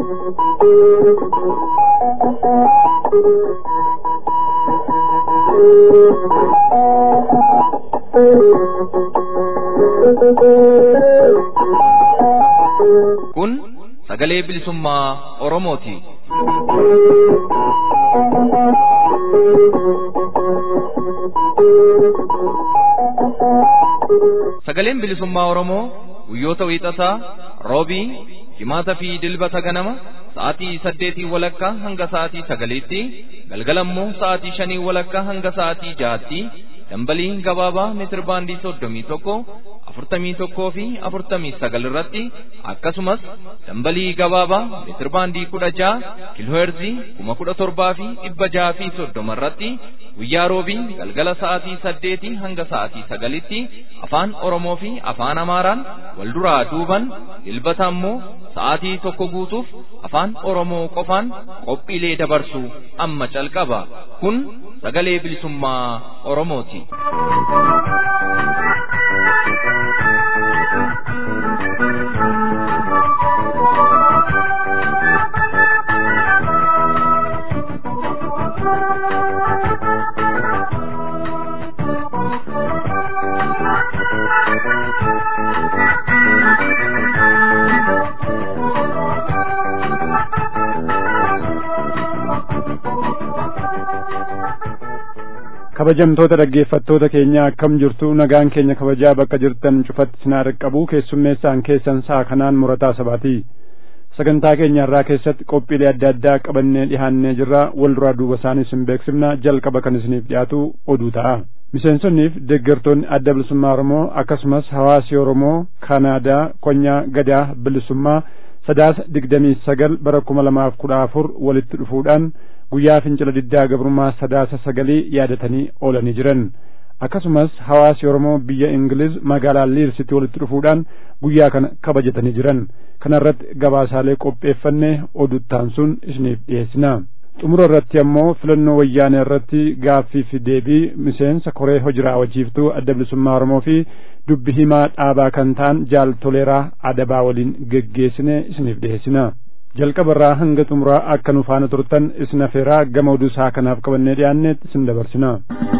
Kun sagalee bilisummaa Oromooti. Sagaleen bilisummaa Oromoo guyyoota wiixataa roobii jimaataa fi dilbata ganama sa'aatii saddeetii walakkaa hanga sa'aatii sagaliitti galgalammoo sa'aatii shanii walakkaa hanga sa'aatii jaatti dambalii gabaabaa meetir baandii soddomii tokko afurtamii tokkoo fi afurtamii sagal irratti akkasumas dambalii gabaabaa meetir baandii kudha ja'a kiilooherzii kuma kudha torbaa fi dhibba ja'a fi soddoma irratti guyyaa roobii galgala sa'aatii saddeetii hanga sa'aatii sagalitti afaan oromoo fi afaan amaaraan wal duraa duuban dilbata ammoo sa'aatii tokko guutuuf afaan oromoo qofaan qophiilee dabarsu amma calqaba kun sagalee bilisummaa oromooti. kabajamtoota dhaggeeffattoota keenya akkam jirtu nagaan keenya kabajaa bakka jirtan cufatti sinaa dhaqqabu keessummeessaan keessan sa'a kanaan murataa sabaati sagantaa keenya irraa keessatti qophiilee adda addaa qabannee dhihaannee jirra wal duraa duuba isaanii isin beeksifna jalqaba kan isiniif dhiyaatu oduu ta'a miseensonniif deeggartoonni adda bilisummaa oromoo akkasumas hawaasi oromoo kaanaadaa konyaa gadaa bilisummaa sadaasa digdamii sagal bara kuma lamaaf kudha afur walitti dhufuudhaan guyyaa fincila diddaa gabrummaa sadaasa sagalii yaadatanii oolanii jiran akkasumas hawaasi oromoo biyya ingiliz magaalaa liirsitti walitti dhufuudhaan guyyaa kana kabajatanii jiran kana irratti gabaasaalee qopheeffannee oduttaan sun isiniif dhiyeessina xumura irratti ammoo filannoo wayyaanee irratti gaaffii fi deebii miseensa koree hojiraa wajiiftuu adda bilisummaa oromoo fi dubbi himaa dhaabaa kan ta'an jaal toleeraa adabaa waliin geggeessine isiniif dhiyeessina jalqaba irraa hanga xumuraa akka nu faana turtan isin afeeraa gama oduu isaa kanaaf qabannee dhiyaanneetti isin dabarsina.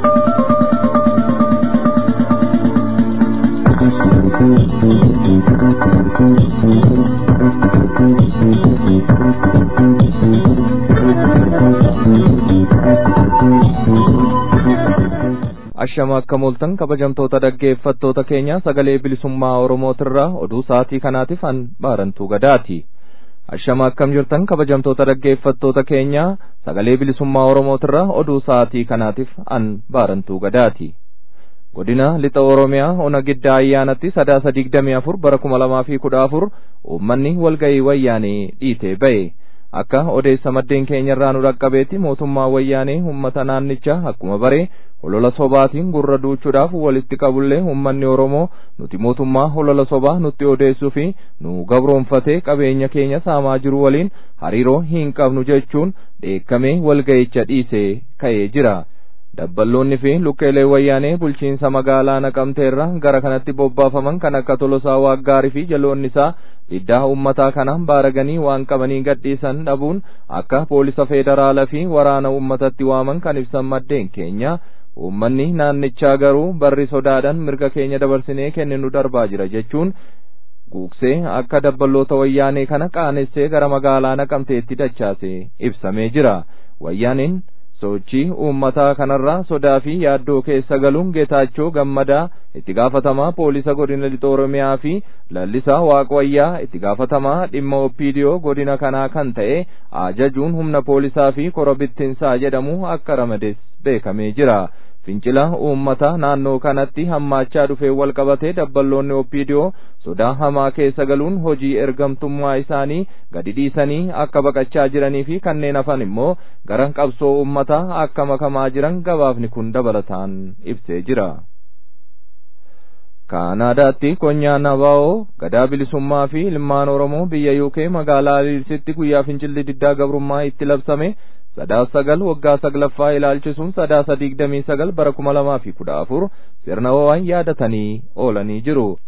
ashama akka mooltan kabajamtoota dhaggeeffattoota keenya sagalee bilisummaa oromootirraa oduu sa'aatii kanaatiif an baarantuu gadaati ashama akkam jirtan kabajamtoota dhaggeeffattoota keenya sagalee bilisummaa oromootirraa oduu sa'aatii kanaatiif an baarantuu gadaati godina lixa oromiyaa ona giddaa ayyaanatti sadaasa digdamii afur bara kuma lamaa fi kudha afur uummanni walga'ii wayyaanee dhiitee ba'e akka odeessa maddeen keenyarraa nu dhaqqabeetti mootummaa wayyaanee uummata naannichaa akkuma bare holola sobaatiin gurra duuchuudhaaf walitti qabullee uummanni oromoo nuti mootummaa holola sobaa nutti odeessuu fi nu gabroonfatee qabeenya keenya saamaa jiru waliin hariiroo hin qabnu jechuun dheekkamee walga'icha dhiisee ka'ee jira. dabballoonni fi lukkeelee wayyaanee bulchiinsa magaalaa naqamteerra gara kanatti bobbaafaman kan akka tolosaa waaggaarii fi jaloonni isaa diddaa uummataa kana baaraganii waan qabanii gadhiisan dhabuun akka poolisa federaalaa fi waraana uummatatti waaman kan ibsan maddeen keenya uummanni naannichaa garuu barri sodaadhaan mirga keenya dabarsinee kenninu darbaa jira jechuun guugsee akka dabballoota wayyaanee kana qaanessee gara magaalaa naqamteetti dachaase ibsamee jira wayyaaniin sochii uummataa kanarraa sodaa fi yaaddoo keessa galuun geetaachoo gammadaa itti gaafatamaa poolisa godina lixa oromiyaa fi lallisaa waaqwayyaa itti gaafatamaa dhimma oppiidiyoo godina kanaa kan ta'e ajajuun humna poolisaa fi korobittinsaa jedhamu akka ramades beekamee jira fincila uummata naannoo kanatti hammaachaa dhufee wal qabatee dabballoonni oppiidiyoo sodaa hamaa keessa galuun hojii ergamtummaa isaanii gadi dhiisanii akka baqachaa jiranii fi kanneen hafan immoo gara qabsoo uummataa akka makamaa jiran gabaafni kun dabalataan ibsee jira. kaanaadaatti konyaan abaa'oo gadaa bilisummaa fi ilmaan oromoo biyya yuukee magaalaa liirsitti guyyaa fincilli diddaa gabrummaa itti labsame sadaasa sagal waggaa saglaffaa ilaalchisuun sadaasa digdamii sagal bara kuma lamaa fi kudha afur sirna ho'aan yaadatanii oolanii jiru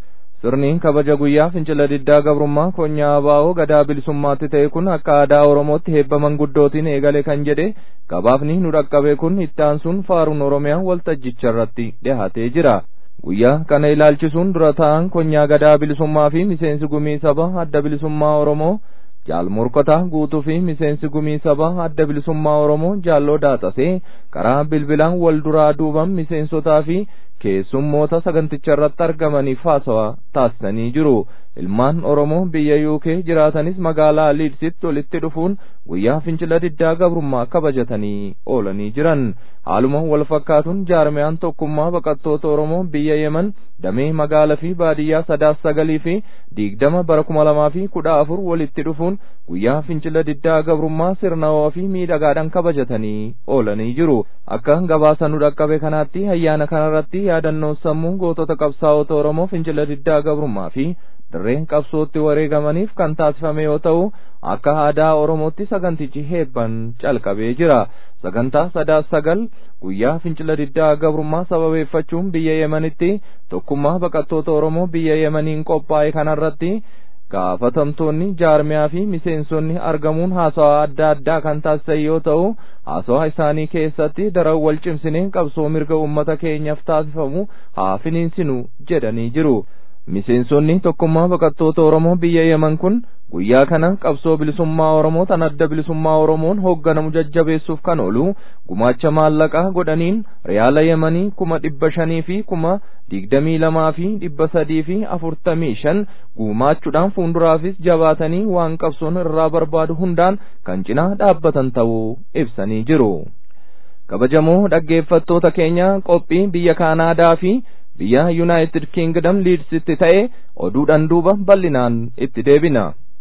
sirni kabaja guyyaa fincila diddaa gabrummaa konyaa abaa'oo gadaa bilisummaatti ta'e kun akka aadaa oromootti heebba manguddootiin eegale kan jedhe gabaafni nu dhaqqabe kun itti aansuun faaruun oromiyaa waltajjicha irratti dhihaatee jira guyyaa kana ilaalchisuun dura ta'an konyaa gadaa bilisummaa fi miseensi gumii saba adda bilisummaa oromoo jaal morkotaa guutuu fi miseensi gumii saba adda bilisummaa oromoo jaalloo daaxasee karaa bilbilaan wal duraa duuban miseensotaa fi keessummoota saganticha irratti argamaniif haasawaa taasisanii jiru ilmaan oromoo biyya yuukee jiraatanis magaalaa liidsitti walitti dhufuun guyyaa fincila diddaa gabrummaa kabajatanii oolanii jiran haaluma wal fakkaatuun jaarmiyaan tokkummaa baqattoota oromoo biyya yeman damee magaalaa fi baadiyyaa sadaas sagalii fi digdama bara kuma lamaa fi kudha afur walitti dhufuun guyyaa fincila diddaa gabrummaa sirnawaa fi miidhagaadhaan kabajatanii oolanii jiru akka gabaasa nu dhaqqabe kanaatti ayyaana kanarratti yaadannoo sammuu gootota qabsaa'ota oromoo fincila diddaa gabrummaa fi dirreen qabsootti wareegamaniif kan taasifame yoo ta'u akka aadaa oromootti sagantichi heebban calqabee jira sagantaa sadaas sagal guyyaa fincila diddaa gabrummaa sababeeffachuun biyya yemanitti tokkummaa baqattoota oromoo biyya yemaniin qophaa'e kanarratti gaafatamtoonni jaarmiyaa fi miseensonni argamuun haasawaa adda addaa kan taasisan yoo ta'u haasawaa isaanii keessatti daran wal cimsineen qabsoo mirga uummata keenyaaf taasifamu haa finiinsinu jedhanii jiru miseensonni tokkummaa baqattoota oromoo biyya yeman kun guyyaa kana qabsoo bilisummaa oromoo tan adda bilisummaa oromoon hoogganamu jajjabeessuuf kan oolu gumaacha maallaqaa godhaniin riyaala yemanii kuma dhibba shanii fi kuma digdamii lamaa fi dhibba sadii fi afurtamii shan gumaachuudhaan fuulduraafis jabaatanii waan qabsoon irraa barbaadu hundaan kan cinaa dhaabbatan ta'uu ibsanii jiru. kabajamoo dhaggeeffattoota keenya qophii biyya kaanaadaa fi biyya yuunaayitid kiingdam liidsitti ta'e oduudhaan duuba bal'inaan itti deebina.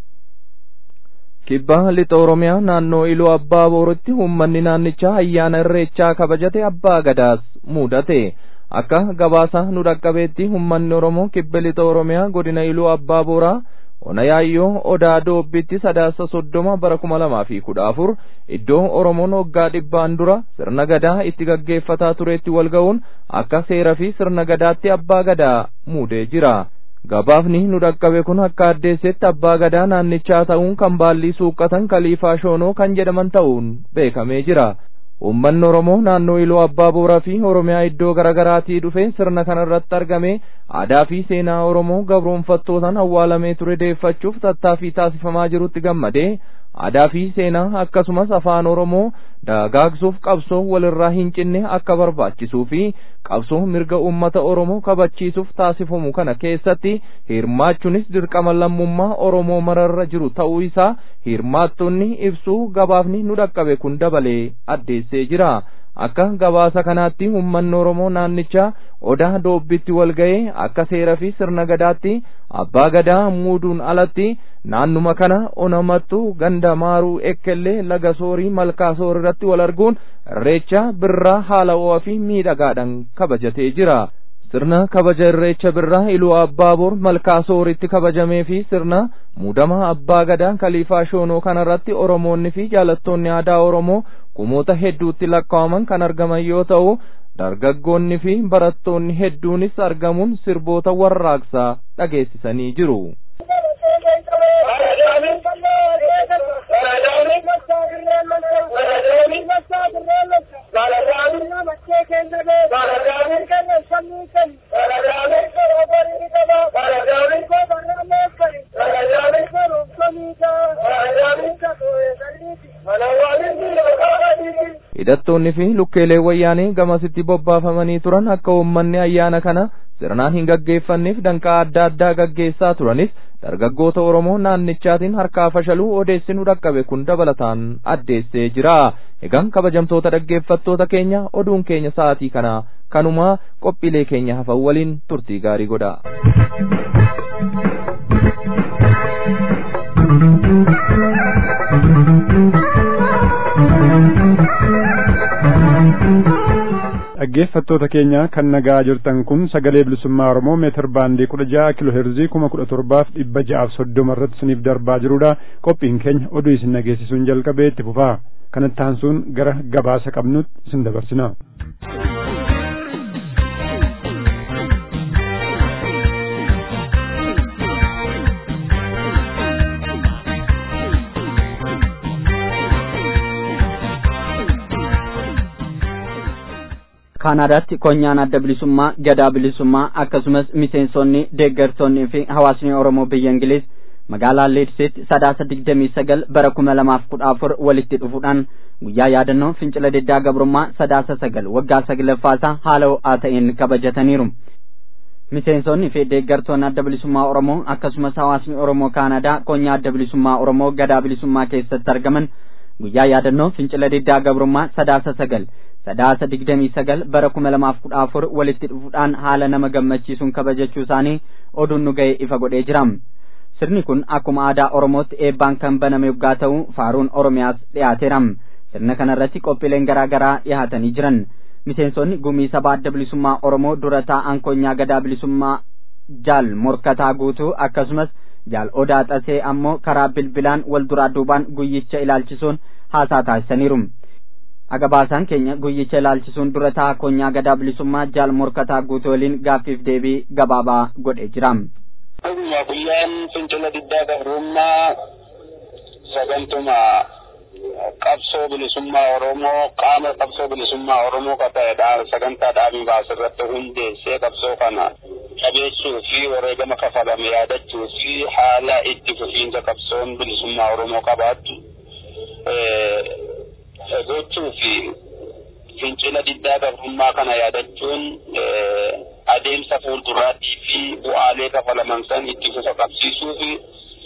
kibba lixa oromiyaa naannoo iluu abbaa booritti uummanni naannichaa ayyaana irreechaa kabajate abbaa gadaas mudate akka gabaasa nu dhaqqabeetti uummanni oromoo kibba lixa oromiyaa godina iluu abbaa booraa ona yaayyoo odaa doobbitti sadaasa soddoma bara kuma lamaa fi kudha afur iddoo oromoon waggaa dhibbaan dura sirna gadaa itti gaggeeffataa tureetti wal ga'uun akka seera fi sirna gadaatti abbaa gadaa muudee jira gabaafni nu dhaqqabe kun akka addeessetti abbaa gadaa naannichaa ta'uun kan baallii suuqqatan kaliifaa shoonoo kan jedhaman ta'uun beekamee jira ummanni oromoo naannoo iluu abbaa booraa fi oromiyaa iddoo garaagaraatii dhufe sirna kana irratti argame aadaa fi seenaa oromoo gabroonfattootaan awwaalamee ture deeffachuuf tattaaffii taasifamaa jirutti gammadee aadaa fi seenaa akkasumas afaan oromoo dagaagsuuf qabsoo walirraa hin cinne akka barbaachisuu fi qabsoo mirga uummata oromoo kabachiisuuf taasifamu kana keessatti hirmaachuunis dirqama lammummaa oromoo mararra jiru ta'uu isaa hirmaattonni ibsuu gabaafni nu dhaqqabe kun dabalee addeessee jira akka gabaasa kanaatti uummanni oromoo naannichaa odaa doobbitti wal ga'ee akka seera fi sirna gadaatti abbaa gadaa muuduun alatti naannuma kana onamattu ganda maaruu ekkellee laga soorii malkaa soor irratti wal arguun irreecha birraa haala ho'aa fi miidhagaadhaan kabajatee jira sirna kabaja irreecha birraa iluu abbaa boor malkaa sooritti kabajamee fi sirna muudama abbaa gadaa kaliifaa shoonoo kanarratti oromoonni fi jaalattoonni aadaa oromoo kumoota hedduutti lakkaa'aman kan argaman yoo ta'u dargaggoonni fi barattoonni hedduunis argamuun sirboota warraaqsaa dhageessisanii jiru. hidhattoonni fi lukkeelee wayyaanee gamasitti bobbaafamanii turan akka uummanni ayyaana kana sirnaan hin gaggeeffanneef danqaa adda addaa gaggeessaa turanis dargaggoota oromoo naannichaatiin harkaa fashaluu odeessinu dhaqqabe kun dabalataan addeessee jira egaan kabajamtoota dhaggeeffattoota keenya oduun keenya sa'aatii kana kanumaa qophiilee keenya hafan waliin turtii gaarii godha. dhaggeeffattoota keenya kan nagaa jirtan kun sagalee bilisummaa oromoo meetir baandii kudha ja'a kiloo heerzii kuma kudha torbaaf dhibba ja'aaf soddoma irratti isiniif darbaa jirudha qophiin keenya oduu isin dhageessisuun jalqabee itti fufaa kanatti aansuun gara gabaasa qabnutti isin dabarsina. kaanaadaatti konyaan adda bilisummaa gadaa bilisummaa akkasumas miseensonni deeggartoonnii fi hawaasni oromoo biyya ingiliz magaalaa leedsitti sadaasa digdamii sagal bara kuma lamaaf kudha afur walitti dhufuudhaan guyyaa yaadannoo fincila diddaa gabrummaa sadaasa sagal waggaa saglaffaasaa haala ho'aa ta'een kabajataniiru miseensonni fi deeggartoonni adda bilisummaa oromoo akkasumas hawaasni oromoo kaanadaa konyaa adda bilisummaa oromoo gadaa bilisummaa keessatti argaman guyyaa yaadannoo fincila diddaa gabrummaa sadaasa sagal sadaasa digdamii sagal bara kuma lamaaf kudha afur walitti dhufuudhaan haala nama gammachiisuun kabajachuu isaanii oduun nu ga'e ifa godhee jira sirni kun akkuma aadaa oromootti eebbaan kan baname yoggaa ta'u faaruun oromiyaas dhiyaateera sirna kanarratti qophiileen garaa garaa dhiyaatanii jiran miseensonni gumii sabaa adda bilisummaa oromoo dura taa'an konyaa gadaa bilisummaa jaal morkataa guutuu akkasumas jaal odaa xasee ammoo karaa bilbilaan wal duraa duubaan guyyicha ilaalchisuun haasaa taasisaniiru agabaasaan keenya guyyicha ilaalchisuun dura ta'a konyaa gadaa bilisummaa jaal morkataa guutuu waliin gaaffiif deebii gabaabaa godhee jira. Dhuguma guyyaan fincila diddaa gabrummaa sagantuma qabsoo bilisummaa Oromoo qaama qabsoo bilisummaa Oromoo ka ta'edha sagantaa dhaabii baasirratti hundeessee qabsoo kana qabeessuu fi wareegama kafalame yaadachuu fi haala itti fufiinsa qabsoon bilisummaa Oromoo qabaattu gochuu fi fincila diddaa gabrummaa kana yaadachuun adeemsa fuulduraatii fi bu'aalee kafalaman san itti fufa qabsiisuu fi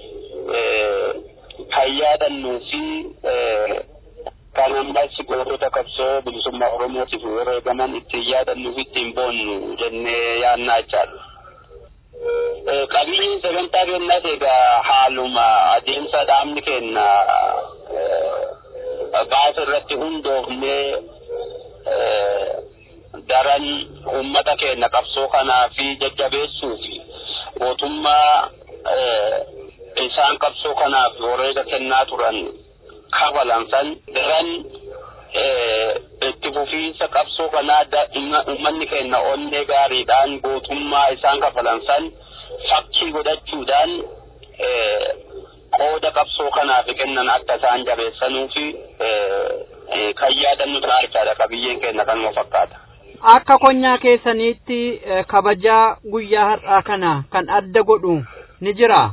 kan yaadannuu fi kan ammas gootota qabsoo bilisummaa Oromootiif wareegaman ittiin yaadannuu fi ittiin boonnu jennee yaannaa jechaadha. Qabeenyi sagantaa keenyaas egaa haaluma adeemsa dhaabni keenya baasa irratti hundoofnee daran uummata keenya qabsoo kanaa fi jajjabeessuu fi mootummaa isaan qabsoo kanaaf wareega kennaa turan kafalan san daran itti fufiinsa qabsoo kanaa uummanni keenya onnee gaariidhaan gootummaa isaan kafalan san fakkii godhachuudhaan qooda qabsoo kanaaf kennan akka isaan jabeessanuu fi kan yaadannu ta'a jechaadha qabiyyeen keenya kanuma fakkaata. Akka konyaa keessaniitti kabajaa guyyaa har'aa kana kan adda godhu ni jiraa?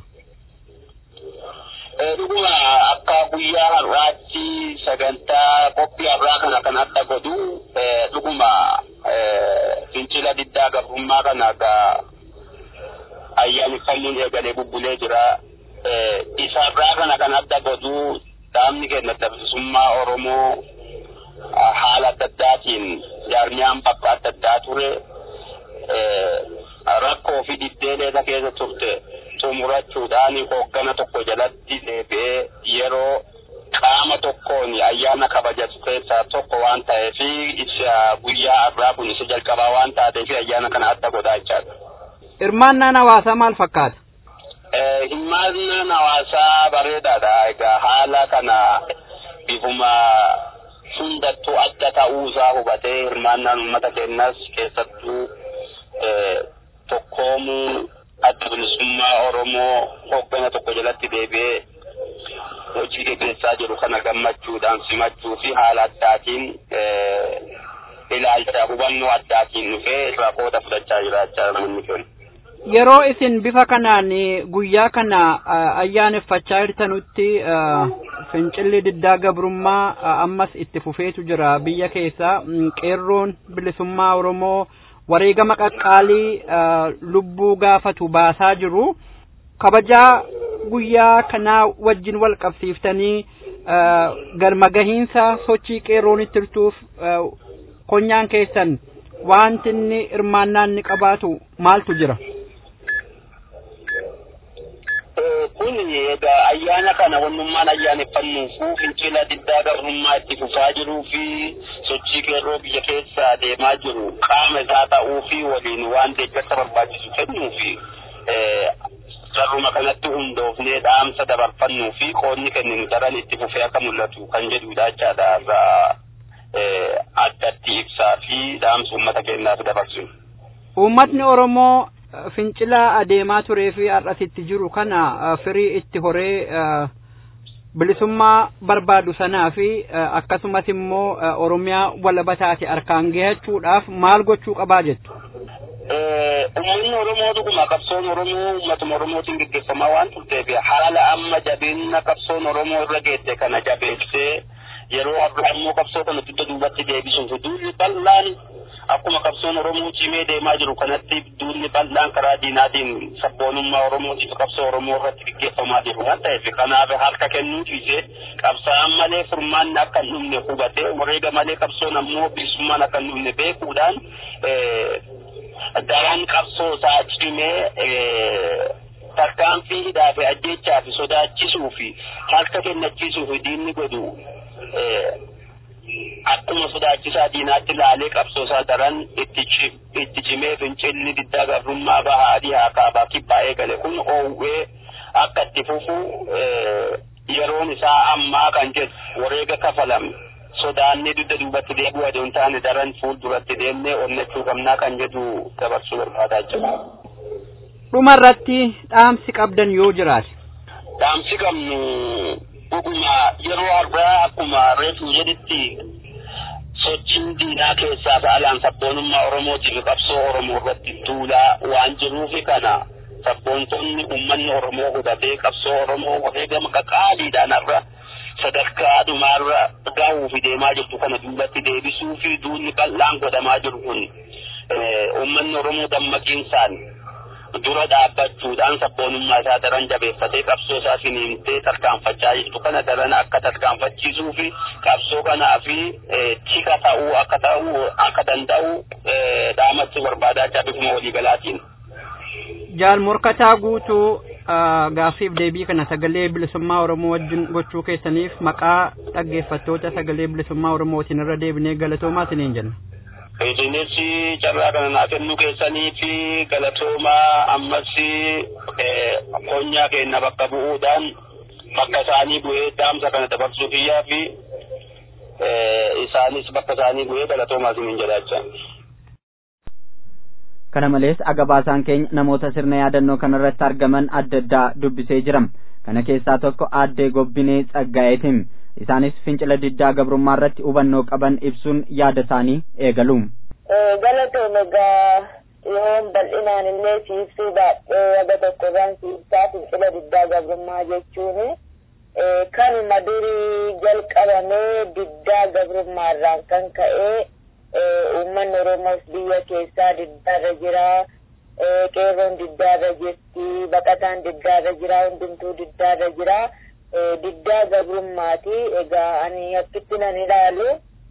dhuguma akka guyyaa har'aatti sagantaa qophii har'aa kana kan adda godhu dhuguma fincila diddaa gabrummaa kana akka ayyaaneffannuun eegalee bubbulee jira. Isa har'aa kana kan adda godhu dhaabni keenya bilisummaa Oromoo haala adda addaatiin jaarmiyaan bakka adda addaa ture rakkoo fi diddeeleeta keessa turte xumurachuudhaan hooggana tokko jalatti deebi'ee yeroo qaama tokkoon ayyaana kabajatu keessaa tokko waan ta'eef isa guyyaa har'aa kun isa jalqabaa waan taateef ayyaana kana adda godhaa jechaadha. Hirmaannaan hawaasaa maal fakkaata? Hirmaannaan hawaasaa bareedaadha. Egaa haala kana bifuma hundattuu adda ta'uusaa hubatee hirmaannaan uummata keenyas keessattuu tokkoomuu adda bilisummaa Oromoo hooggana tokko jalatti deebi'ee hojii gaggeessaa jiru kana gammachuudhaan simachuu fi haala addaatiin ilaalcha hubannoo addaatiin dhufee irraa qooda fudhachaa jiraachaa namni keenya. Yeroo isin bifa kanaan guyyaa kana ayyaaneffachaa jirtanutti fincilli diddaa gabrummaa ammas itti fufeetu jira biyya keessa qeerroon bilisummaa Oromoo wareegama qaqqaalii lubbuu gaafatu baasaa jiru. Kabajaa guyyaa kanaa wajjin wal qabsiiftanii galma gahiinsa sochii qeerroon itti jirtuuf konyaan keessan wanti inni hirmaannaan ni qabaatu maaltu jira? kun egaa ayyaana kana wannummaan ayyaaneffannuu fincila diddaa gabrummaa itti fufaa jiruu fi sochii qeerroo biyya keessa deemaa jiru qaama isaa ta'uu fi waliin waan deeggarsa barbaachisu kennuu fi carruma kanatti hundoofnee dhaamsa dabarfannuu fi qoonni kenninu daran itti fufee akka mul'atu kan jedhudha jechaadha irraa addatti ibsaa fi dhaamsa uummata keenyaaf dabarsinu. Uummatni Oromoo fincila adeemaa turee fi har'asitti jiru kana firii itti horee bilisummaa barbaadu sanaa fi akkasumas immoo oromiyaa walaba taate harkaan gahachuudhaaf maal gochuu qabaa jettu. Uummanni Oromoo dhuguma qabsoon Oromoo uummatuma Oromootiin gaggeeffamaa waan turteef haala amma jabeenya qabsoon Oromoo irra geesse kana jabeessee yeroo har'a immoo qabsoo kana dugda duubatti deebisuuf duulli bal'aan akkuma qabsoon Oromoo cimee deemaa jiru kanatti duulli bal'aan karaa diinaatiin sabboonummaa Oromootiif qabsoo Oromoo irratti gaggeeffamaa jiru waan ta'eef kanaaf harka kennuu dhiisee qabsaa'aan malee furmaanni akka hin dhumne hubatee wareega malee qabsoon ammoo bilisummaan akka hin dhumne beekuudhaan daran qabsoo isaa cimee tarkaanfii hidhaa fi ajjechaa fi sodaachisuu fi harka kennachiisuu fi diinni godhu akkuma sodaachisaa diinaatti ilaalee qabsoo isaa daran itti cimee fincilli diddaa gabrummaa bahaa dhihaa kaabaa kibbaa eegale kun oowwee akka itti fufu yeroon isaa ammaa kan jedhu wareega kafalame sodaannee dugda duubatti deebi'uu adeemu taane daran fuulduratti deemnee onnachuu qabnaa kan jedhu dabarsuu barbaadaa jira. Dhumarratti dhaamsi qabdan yoo jiraate. Dhaamsi qabnu dhuguma yeroo har'aa akkuma reefu jedhetti sochiin diinaa keessaa saalaan sabboonummaa Oromootiif qabsoo Oromoo irratti duulaa waan jiruufi kana sabboontonni uummanni Oromoo hubatee qabsoo Oromoo wareegama qaqaaliidhaan har'a sadarkaa dhumaarra gahuuf deemaa jirtu kana duubatti deebisuu fi duulli bal'aan godhamaa jiru kun uummanni Oromoo dammaqiinsaan dura dhaabbachuudhaan sabboonummaa isaa daran jabeeffatee qabsoo isaa finiintee tarkaanfachaa jirtu kana daran akka tarkaanfachiisuu fi qabsoo kanaa fi tika ta'uu akka ta'uu akka danda'u dhaamatti barbaadaa jira bifuma waliigalaatiin. Jaal morkataa guutuu gaaffiif deebii kana sagalee bilisummaa Oromoo wajjin gochuu keessaniif maqaa dhaggeeffattoota sagalee bilisummaa Oromootiin irra deebinee galatoomaa isiniin jenna. Isinis carraa kana naa kennuu keessanii fi galatoomaa ammas qonyaa keenya bakka bu'uudhaan bakka isaanii bu'ee dhaamsa kana dabarsuu kiyyaa fi isaanis bakka isaanii bu'ee galatoomaa isiniin jedhaacha. kana malees agabaasaan keenya namoota sirna yaadannoo kanarratti argaman adda addaa dubbisee jira kana keessaa tokko aaddee gobbinee tsaggaa'eetiin isaanis fincila diddaa gabrummaa irratti hubannoo qaban ibsuun yaada isaanii eegalu. galatoom egaa yoon bal'inaan illee siibsuu baadhee waga tokko kan siibsaa fincila diddaa gabrummaa jechuun kanuma durii jalqabamee diddaa gabrummaa irraan kan ka'ee uummanni Oromoos biyya keessaa diddaarra jira. Qeerroon diddaarra jirti. Baqataan diddaarra jira. Hundumtuu diddaarra jira. Diddaa gabrummaati. Egaa ani akkitti nan ilaalu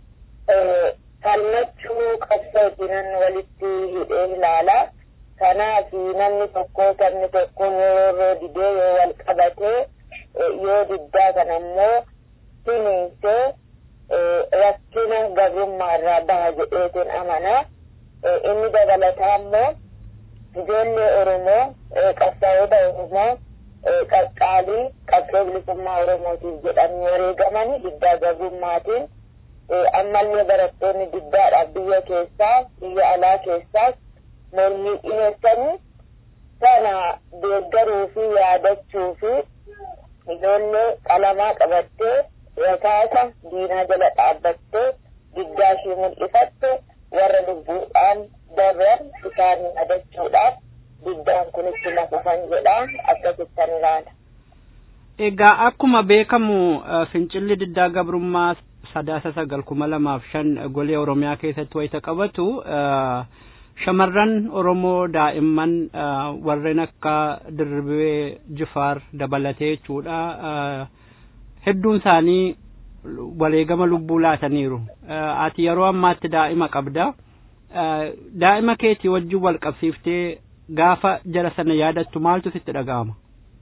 falmachuu qabsootinan walitti hidhee ilaala. Kanaaf namni tokko sabni tokko yoo didee yoo wal qabatee yoo diddaa kana immoo siniinsee rakkina gabrummaa irraa baha jedheetiin amana. Inni dabalataa immoo ijoollee Oromoo qabsaa'ota Oromoo qaqqaalii qabsoo bilisummaa Oromootiif jedhanii wareegamanii diddaa gabrummaatiin ammallee barattoonni diddaadhaaf biyya keessaa biyya alaa keessaas mormii dhiyeessanii sana deeggaruu fi yaadachuu fi ijoollee qalamaa qabattee rakaasa diinaa jala dhaabbattee diddaa ishee mul'ifatte warra lubbuudhaan darban isaanii adachuudhaaf diddaan kun itti nafufan jedha akkasittan ilaala. Egaa akkuma beekamu fincilli diddaa gabrummaa sadaasa sagal kuma lamaaf shan golee Oromiyaa keessatti wayita qabatu shamarran Oromoo daa'imman warreen akka Dirribee Jifaar dabalatee jechuudha. hedduun isaanii wareegama lubbuu laataniiru. Ati yeroo ammaatti daa'ima qabda. Daa'ima keetii wajjin wal qabsiiftee gaafa jara sana yaadattu maaltu sitti dhaga'ama?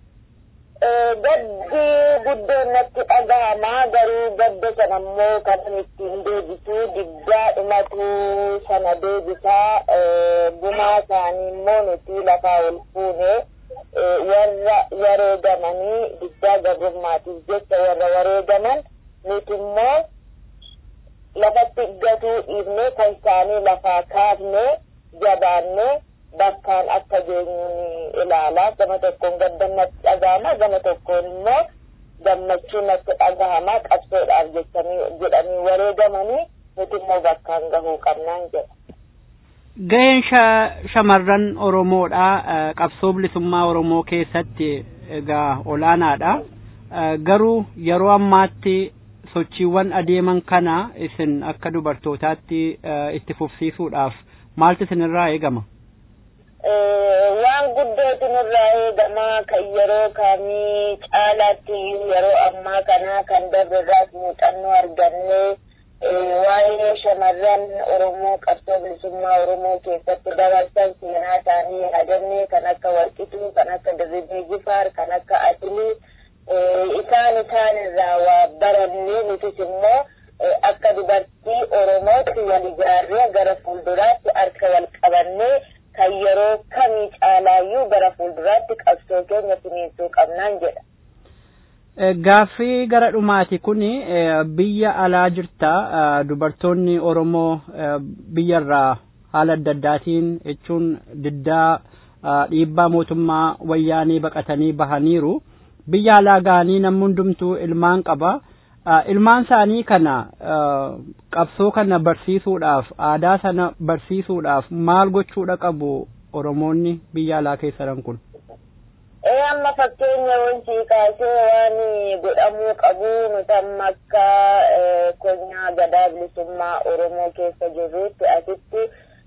Gaddi guddoon natti dhaga'ama garuu gadda sana immoo kan ittiin deebisu diddaa dhumatu sana deebisaa gumaa isaanii immoo nuti lafaa ol fuune warra wareegamanii diddaa gabrummaatiif jecha warra wareegaman nuti immoo lafatti gatuu dhiifne kan isaanii lafaa kaafne jabaanne bakkaan akka geenyu ni ilaala gama tokkoon gaddannatti dhaga'ama gama tokkoon immoo gammachuun natti dhagahama qabsoodhaaf jechanii jedhanii wareegamanii nuti immoo bakkaan gahuu qabnaan jedha. Gaheen shamarran Oromoodha qabsoo bilisummaa Oromoo keessatti egaa olaanaadha. Garuu yeroo ammaatti sochiiwwan adeeman kana isin akka dubartootaatti itti fufsiisuudhaaf maaltu isinirraa eegama? waan guddootu nurraa eegama kan yeroo kamii caalaatti yeroo ammaa kana kan darbeerraas muuxannoo argannee waa'ee shamarran Oromoo qabsoo bilisummaa Oromoo keessatti dabarsan seenaa isaanii yaadannee kan akka Warqituu, kan akka Dirribii Jifaar, kan akka Atilii isaan isaan irraa waa barannee nutis immoo akka dubartii Oromootti wal ijaarree gara fuulduraatti harka wal qabannee kan yeroo kamii caalaayyuu gara fuulduraatti qabsoo keenya finiinsuu qabnaan jedha. Gaaffii gara dhumaati kun biyya alaa jirta dubartoonni Oromoo biyyarraa haala adda addaatiin jechuun diddaa dhiibbaa mootummaa wayyaanii baqatanii bahaniiru. Biyya alaa ga'anii namni hundumtuu ilmaan qaba. Ilmaan isaanii kana qabsoo kana barsiisuudhaaf aadaa sana barsiisuudhaaf maal gochuudha qabu Oromoonni biyya alaa keessa jiran kun? ee amma fakkeenya wanti kaasee waan godhamuu qabu nuti amma akka konyaa gadaa bilisummaa oromoo keessa jirrutti asitti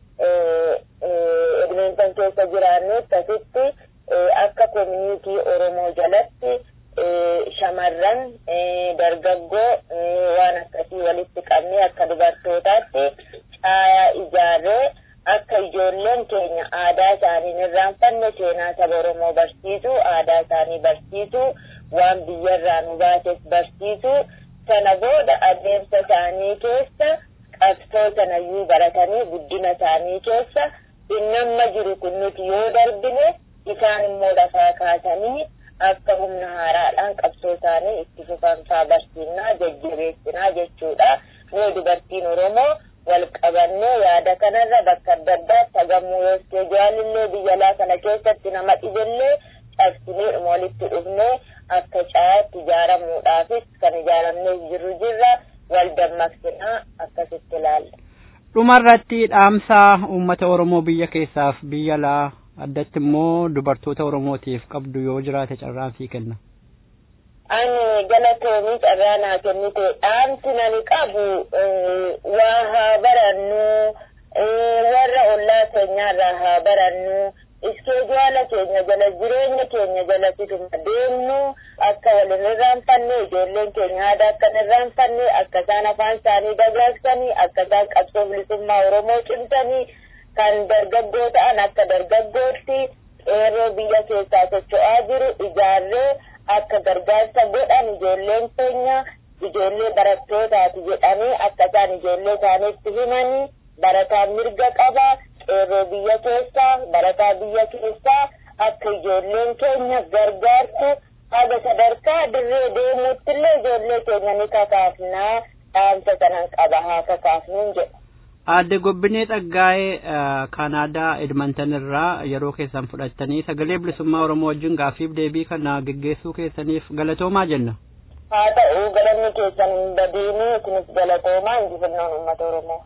edmonton keessa jiraannutti asitti akka koominiitii oromoo jalatti shamarran dargaggoo waan akkasii walitti qabnee akka dubartootaatti caayaa ijaarree akka ijoolleen keenya aadaa isaanii hin irraanfanne seenaa saba Oromoo barsiisu, aadaa isaanii barsiisu, waan biyyarraa nu baases barsiisu, sana booda adeemsa isaanii keessa qabsoo sanayyuu baratanii guddina isaanii keessa innamma jiru kun nuti yoo darbine isaan immoo lafaa kaasanii akka humna haaraadhaan qabsoo isaanii itti fufanfaa barsiisnaa jajjabeessinaa jechuudha. Nuyi dubartiin Oromoo wal qabannee yaada kanarra bakka adda addaatti hagamuu yoostee jaalillee biyya alaa kana keessatti nama dhibillee cabsinee dhuma walitti dhufnee akka caayaatti ijaaramuudhaafis kan ijaaramnee jirru jirra wal dammaqsinaa akkasitti ilaalla. Dhumarratti dhaamsaa uummata Oromoo biyya keessaaf biyya alaa addatti immoo dubartoota Oromootiif qabdu yoo jiraate carraan sii kenna. ani galatoomii carraa naa kennite dhaamsi nani qabu waa haa barannu warra ollaa keenyaarraa haa barannu iskeejuwaala keenya jala jireenya keenya jala fituma deemnu akka wal hin irraanfanne ijoolleen keenya aadaa akka hin irraanfanne akka isaan afaan isaanii dagaagsanii akka isaan qabsoo bilisummaa oromoo cimsanii kan dargaggoo ta'an akka dargaggootti qeerroo biyya keessaa socho'aa jiru ijaarree akka gargaarsa godhan ijoolleen keenya ijoollee barattootaati jedhanii akka isaan ijoollee isaaniitti himanii barataan mirga qaba qeerroo biyya keessaa barataa biyya keessaa akka ijoolleen keenya gargaartu haga sadarkaa dirree deemuutti illee ijoollee keenya ni kakaafnaa dhaamsa sanan qaba haa kakaafnuun jedha. Aadde Gobbinee Xaggaa'ee Kaanaadaa Edmonton irraa yeroo keessan fudhattanii sagalee bilisummaa Oromoo wajjin gaaffiif deebii kana geggeessuu keessaniif galatoomaa jenna. Haa ta'u galanni keessan hin badiini isinis galatoomaa injifannoon uummata Oromoo.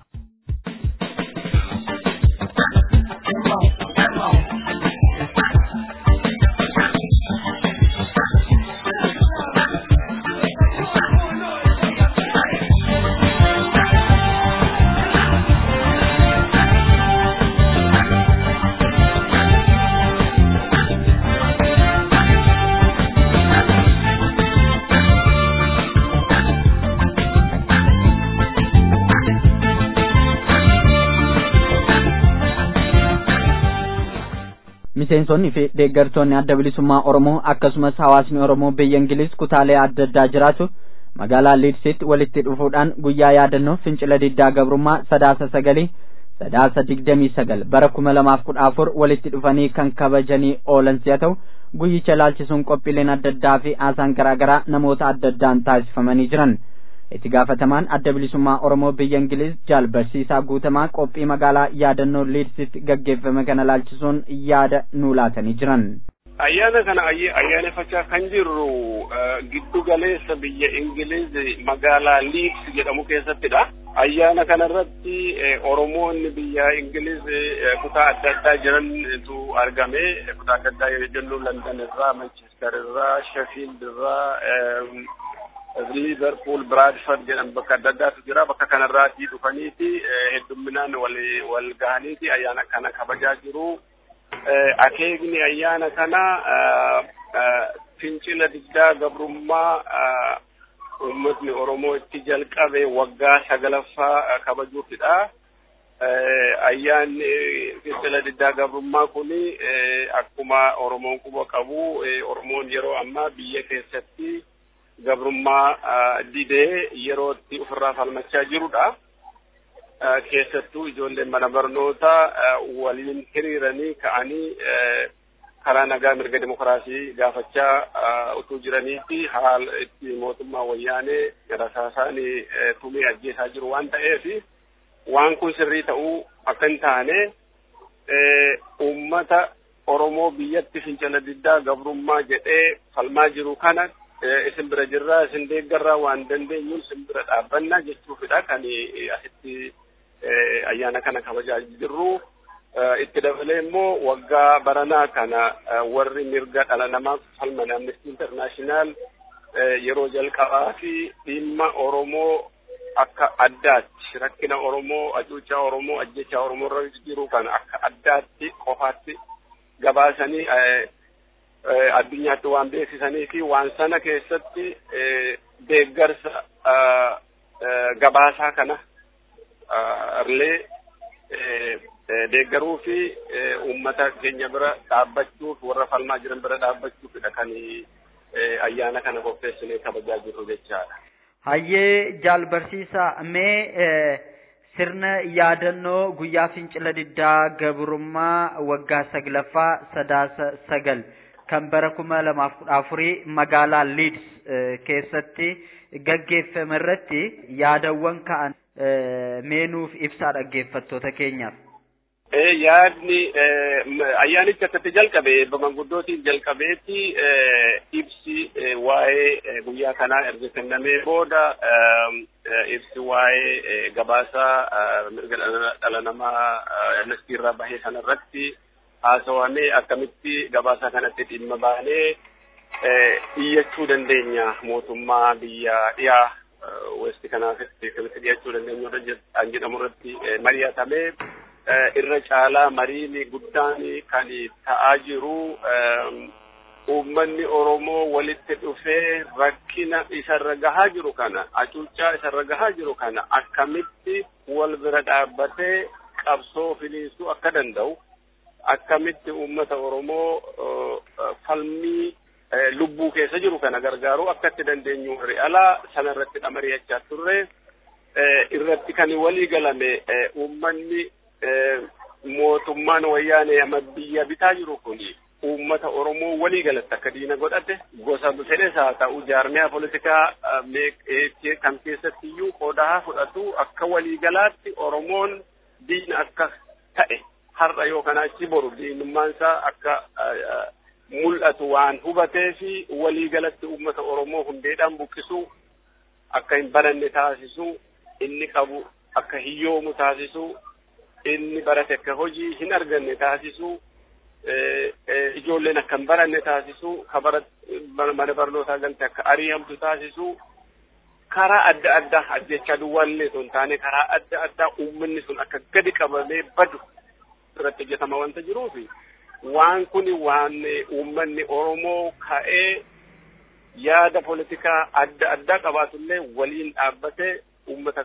miseensonni fi deeggartoonni adda bilisummaa Oromoo akkasumas hawaasni Oromoo biyya Ingiliz kutaalee adda addaa jiraatu magaalaa Liidsitti walitti dhufuudhaan guyyaa yaadannoo fincila diddaa gabrummaa sadaasa sagalii sadaasa digdamii sagal bara kuma lamaaf kudha afur walitti dhufanii kan kabajanii oolan si'a ta'u guyyicha ilaalchisuun qophiileen adda addaa fi haasaan garaa garaa namoota adda addaan taasifamanii jiran. itti gaafatamaan adda bilisummaa Oromoo biyya Ingiliz jaal barsiisaa guutamaa qophii magaalaa yaadannoo Liidsitti gaggeeffame kana ilaalchisuun yaada nuu laatanii jiran. ayyaana kana ayyaaneffachaa kan jirru giddu galeessa biyya ingiliz magaalaa liids jedhamu keessattidha ayyaana kana irratti oromoonni biyya ingiliz kutaa adda addaa jirantu argame kutaa adda addaa jennu london irraa manchester irraa sheffield irraa liverpool bradford jedhan bakka adda addaatu jira bakka kanarraatii dhufaniiti heddumminaan wal wal gahaniiti ayyaana kana kabajaa jiru akeekni ayyaana kana fincila diddaa gabrummaa uummatni oromoo itti jalqabe waggaa sagalaffaa kabajuufidha. Ayyaanni fincila diddaa gabrummaa kuni akkuma oromoon quba qabu oromoon yeroo ammaa biyya keessatti gabrummaa didee yerootti ofirraa falmachaa jirudha. keessattuu ijoolleen mana barnootaa waliin hiriiranii ka'anii karaa nagaa mirga dimokiraasii gaafachaa utuu jiranii fi haala itti mootummaa wayyaanee rasaasaan tumee ajjeesaa jiru waan ta'eef waan kun sirrii ta'uu akka hin taane uummata Oromoo biyyatti fincila diddaa gabrummaa jedhee falmaa jiru kana isin bira jirraa isin deeggarraa waan dandeenyuun isin bira dhaabbannaa jechuufidha kan asitti ayyaana kana kabajaa jirru. Itti dabalee immoo waggaa baranaa kana warri mirga dhala namaaf falman Amnesty International yeroo jalqabaa fi dhimma Oromoo akka addaatti rakkina Oromoo, hacuuccaa Oromoo, ajjechaa Oromoo irra jiru kana akka addaatti qofaatti gabaasanii addunyaatti waan beeksisanii fi waan sana keessatti deeggarsa gabaasaa kana illee deeggaruu fi uummata keenya bira dhaabbachuuf warra falmaa jiran bira dhaabbachuufidha kan ayyaana kana qopheessinee kabajaa jirru jechaadha. Hayyee jaal barsiisaa mee sirna yaadannoo guyyaa fincila diddaa gabrummaa waggaa saglaffaa sadaasa sagal kan bara kuma lamaaf kudha afurii magaalaa Leeds keessatti gaggeeffame irratti yaadawwan ka'an meenuuf ibsaa dhaggeeffattoota keenyaaf. Yaadni ayyaanichi akkatti jalqabe manguddootiin jalqabeetti ibsi waa'ee guyyaa kanaa erga kennamee booda ibsi waa'ee gabaasaa mirga dhala namaa amnestii irraa bahee sanarratti haasawamee akkamitti gabaasaa kanatti dhimma baanee iyyachuu dandeenya mootummaa biyya dhiyaa westi kanaatitti akkamitti dhiyaachuu dandeenya an jedhamu irratti mari'atamee irra caalaa mariin guddaan kan ta'aa jiru uummanni Oromoo walitti dhufee rakkina isarra gahaa jiru kana hacuuccaa isarra gahaa jiru kana akkamitti wal bira dhaabbatee qabsoo filiisuu akka danda'u akkamitti uummata Oromoo falmii lubbuu keessa jiru kana gargaaruu akka itti dandeenyu warri alaa sana irratti mari'achaa turre irratti kan walii galame uummanni mootummaan wayyaanee amma biyya bitaa jiru kuni uummata Oromoo walii galatti akka diina godhate gosa fedhes haa ta'u jaarmiyaa poolitikaa kan keessatti iyyuu qoodaa fudhatu akka walii galaatti Oromoon diina akka ta'e har'a yoo kana achi boru diinummaan isaa akka mul'atu waan hubatee fi walii galatti uummata Oromoo hundeedhaan buqqisuu akka hin baranne taasisuu inni qabu akka hiyyoomu taasisuu inni barate akka hojii hin arganne taasisuu ijoolleen akka hin baranne taasisuu mana barnootaa galte akka ari'amtu taasisuu karaa adda addaa ajjechaa duwwaallee osoo hin taane karaa adda addaa uummanni sun akka gadi qabamee badu irratti hojjetama wanta jiruufi waan kuni waan uummanni Oromoo ka'ee yaada poolitikaa adda addaa qabaatullee waliin dhaabbatee uummata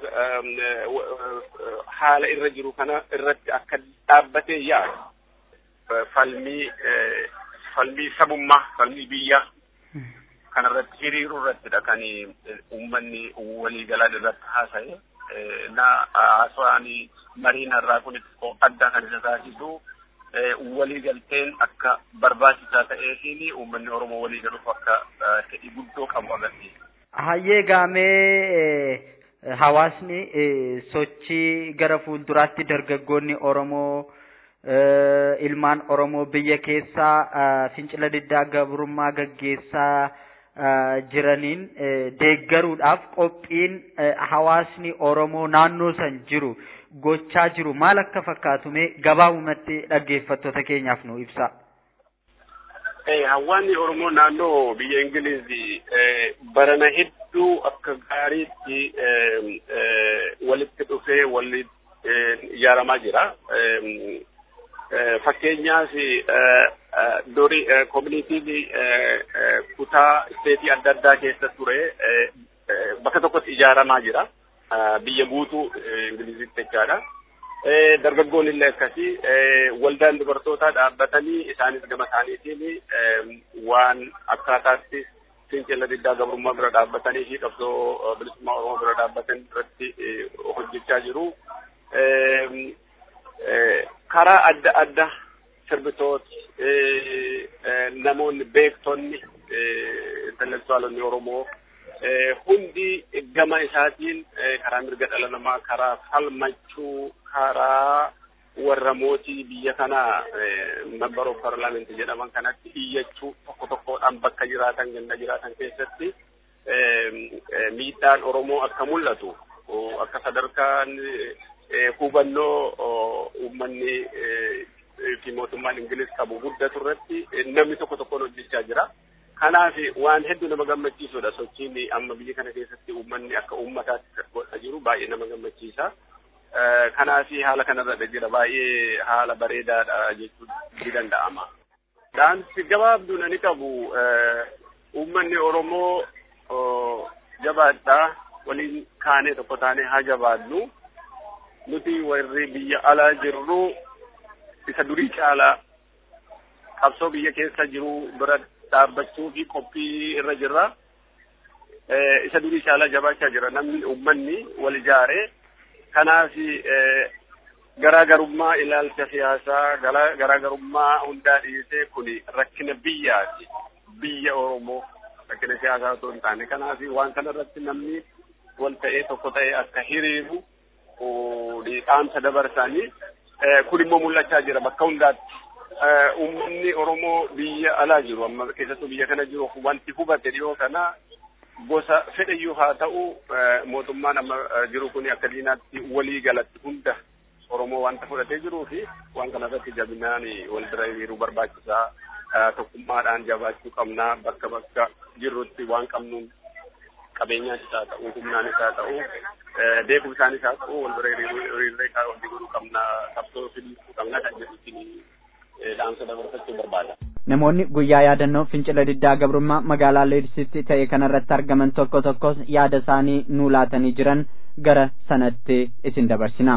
haala irra jiru kana irratti akka dhaabbatee yaadu falmii falmii sabummaa falmii biyyaa kana irratti hiriiruu irrattidha kan uummanni waliigalaan irratti haasa'e na haasawaan mariin har'aa kun adda kan isa taasisu waliigalteen akka barbaachisaa ta'eefiin uummanni Oromoo waliigaluuf akka fedhii guddoo qabu agarsiisa. Hayyee gaamee hawaasni sochii gara fuulduraatti dargaggoonni Oromoo ilmaan Oromoo biyya keessaa fincila diddaa gabrummaa gaggeessaa jiraniin deeggaruudhaaf qophiin hawaasni Oromoo naannoo san jiru gochaa jiru maal akka fakkaatume gabaabumatti dhaggeeffattoota keenyaaf nu ibsa. Hawaasni Oromoo naannoo biyya Ingilizii barana hedduu akka gaariitti walitti dhufee walitti ijaaramaa jira. Fakkeenyaaf duri koominitiin kutaa isteetii adda addaa keessa ture bakka tokkotti ijaaramaa jira. Biyya guutuu Ingilizitti jechaadha. dargaggoon illee akkasii waldaan dubartootaa dhaabbatanii isaanis gama isaaniitiin waan akkaataatti fincila diddaa gabrummaa bira dhaabbatanii fi qabsoo bilisummaa oromoo bira dhaabbatan irratti hojjechaa jiru. Karaa adda adda sirbitooti namoonni beektonni intelektuwaalonni oromoo hundi gama isaatiin karaa mirga dhala namaa karaa falmachuu karaa warra mootii biyya kana member of parliament jedhaman kanatti iyyachuu tokko tokkodhaan bakka jiraatan ganda jiraatan keessatti miidhaan oromoo akka mul'atu akka sadarkaan hubannoo uummanni fi mootummaan ingilis qabu guddatu irratti namni tokko tokkoon hojjechaa jira. kanaaf waan hedduu nama gammachiisudha sochiin amma biyya kana keessatti uummanni akka uummataatti godhaa jiru baay'ee nama gammachiisa. Kanaaf haala kanarra jira baay'ee haala bareedaadha jechuun ni danda'ama. Dhaamsi gabaabduu ani qabu uummanni Oromoo jabaadhaa waliin kaanee tokko taanee haa jabaadnu. Nuti warri biyya alaa jirru isa durii caalaa qabsoo biyya keessa jiru bira dhaabbachuu fi qophii irra jirra. Isa durii caalaa jabaachaa jira namni uummanni wal ijaaree kanaaf garaagarummaa ilaalcha siyaasaa garaagarummaa hundaa dhiisee kun rakkina biyyaati. Biyya Oromoo rakkina siyaasaa otoo hin taane kanaaf waan kana irratti namni wal ta'ee tokko ta'ee akka hiriiru dhaamsa dabarsanii kun immoo mul'achaa jira bakka hundaatti. uummanni Oromoo biyya alaa jiru amma keessattuu biyya kana jiru wanti hubate dhiyoo kana gosa fedhayyuu haa ta'u mootummaan amma jiru kun akka diinaatti walii galatti hunda Oromoo wanta fudhatee jiruu fi waan kana irratti jabinaan wal bira hiriiruu barbaachisaa tokkummaadhaan jabaachuu qabnaa bakka bakka jirrutti waan qabnuun qabeenyaanis haa ta'u humnaanis haa ta'u beekumsaanis haa ta'u wal bira hiriiree wanti godhuu qabnaa qabsoo fiduu qabnaa kan jedhutti dhaamsa dabarsachuu barbaada. Namoonni guyyaa yaadannoo fincila diddaa gabrummaa magaalaa Leedisitti ta'e kanarratti argaman tokko tokkos yaada isaanii nuu laatanii jiran gara sanatti isin dabarsina.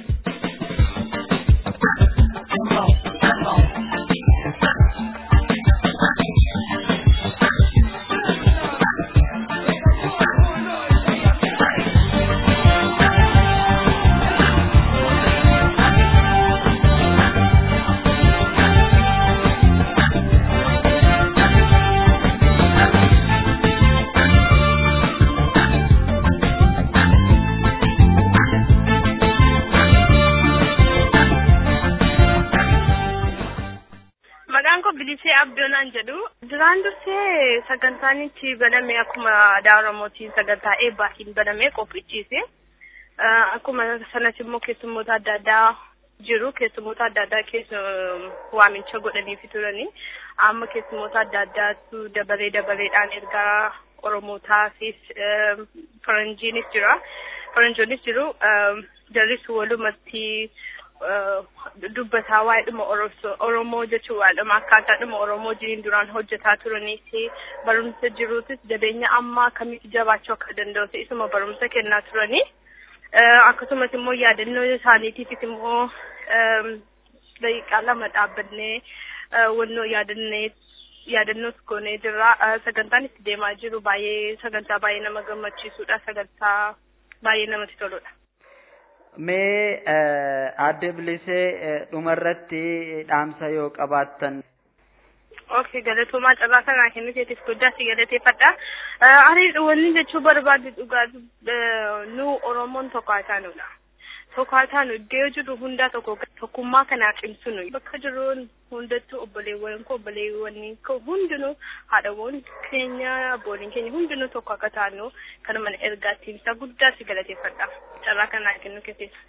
abdoonaan jedhu duraan dursee sagantaan itti baname akkuma aadaa oromootiin sagantaa eebbaatiin baname qophichiise akkuma sanas immoo keessummoota adda addaa jiru keessummoota adda addaa keessa waamicha godhaniifi turani amma keessummoota adda addaatu dabalee dabaleedhaan ergaa oromootaafis faranjiinis jira faranjoonis jiru jarris walumatti dubbataa waa'ee dhuma oromoo jechuun waa'ee akkaataa dhuma oromoo jiriin duraan hojjetaa turanii fi barumsa jiruutis jabeenya ammaa akkamitti jabaachuu akka danda'u isuma barumsa kennaa turanii akkasumas immoo yaadannoo isaaniitiifis immoo daqiiqaa lama dhaabbannee wannoo yaadannee yaadannoos goonee jirra sagantaan itti deemaa jiru baay'ee sagantaa baay'ee nama gammachiisudha sagantaa baay'ee namatti toludha. Mee aadde bilisee dhumarratti dhaamsa yoo qabaattan. Okay, galatoomaa carraa kanaa kenniteetiif guddaa si galateeffadha. Ani wanni jechuu barbaadu dhugaa nu Oromoon tokko haa taanudha. tokko haa taanu iddoo jiru hundaa tokko tokkummaa kanaa cimsinu bakka jiruun hundattuu obboleewwan koo obboleewwan koo hundinuu haadhawwan keenya abbooliin keenya hundinuu tokko akka taanu kanuma ergaatti ibsa guddaa si galateeffadha carraa kanaa kennu keessatti.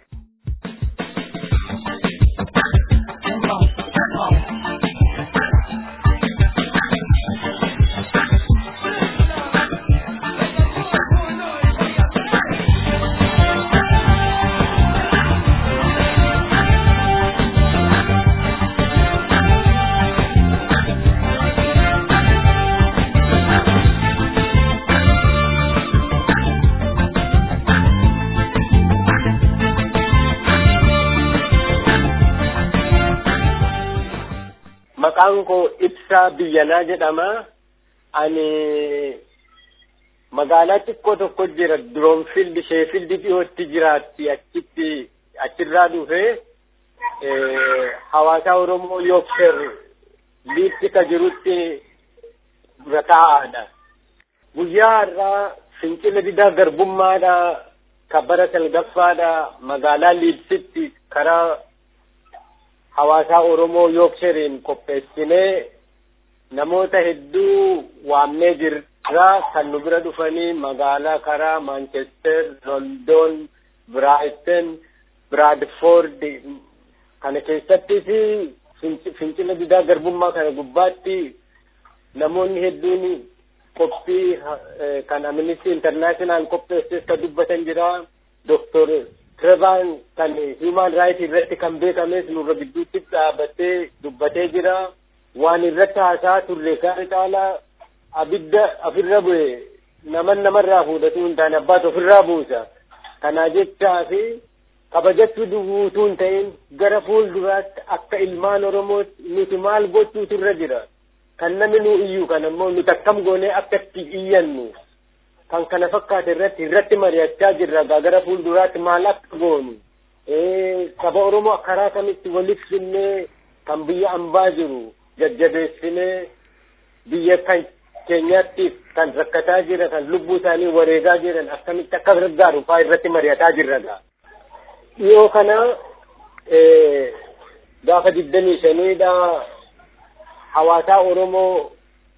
maqaan koo ibsaa biyyanaa jedhama ani magaalaa xiqqoo tokko jira diroonfildi sheefildi dhiyootti jiraatti achitti achirraa dhufe hawaasa oromoo yookser liitti ka jirutti dura taa'aadha guyyaa har'aa fincila didaa garbummaadha kabbara salgaffaadha magaalaa liibsitti karaa hawaasaa Oromoo Yookseriin qopheessinee namoota hedduu waamnee jirra kan nu bira dhufanii magaalaa karaa Manchester, London, Brighton, Bradford kana keessattii fi fincila didaa garbummaa kana gubbaatti namoonni hedduun qophii kan Amnesty International qopheesses ka dubbatan jira. Doktor Trevaan kan human right irratti kan beekames nurra gidduutti dhaabatee dubbatee jira. Waan irratti haasaa turre kan caalaa abidda ofirra bu'e naman namarraa fuudhatu hin taane abbaatu ofirraa buusa. Kana jechaa fi kabajachuu duwwuutuu hin ta'in gara fuulduraatti akka ilmaan Oromootti nuti maal gochuutu irra jira. Kan namni nu iyyuu kan ammoo nuti akkam goonee akka itti iyyannu. kan kana fakkaate irratti irratti mari'achaa jirra gara fuulduraatti maal akka goonu saba oromoo karaa kamitti waliif finnee kan biyya ambaa jiru jajjabeessinee biyya kan keenyaatti kan rakkataa jira kan lubbuu isaanii wareegaa jiran akkamitti akka gargaaru faa irratti mari'ataa jirra dhiyoo kana gaafa digdamii shaniidha hawaasaa oromoo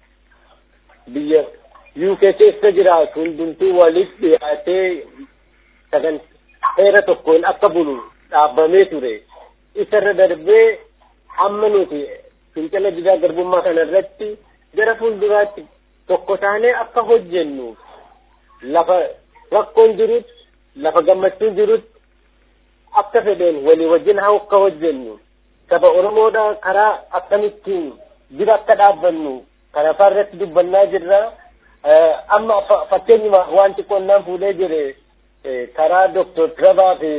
biyya UK keessa jiraatu hundumtuu walitti dhiyaatee sagan heera tokkoon akka bulu dhaabbamee ture. Isarra darbee amma nuti fincila didaa garbummaa kana irratti gara fuulduraatti tokko taanee akka hojjennu lafa rakkoon jirutti lafa gammachuun jirutti akka fedheen walii wajjin haa akka hojjennu saba Oromoodha karaa akkamittiin dura akka dhaabbannu kana faa irratti dubbannaa jirra. amma fakkeenyuma wanti qonnaan fuudhee jire karaa Dr. Trevaa fi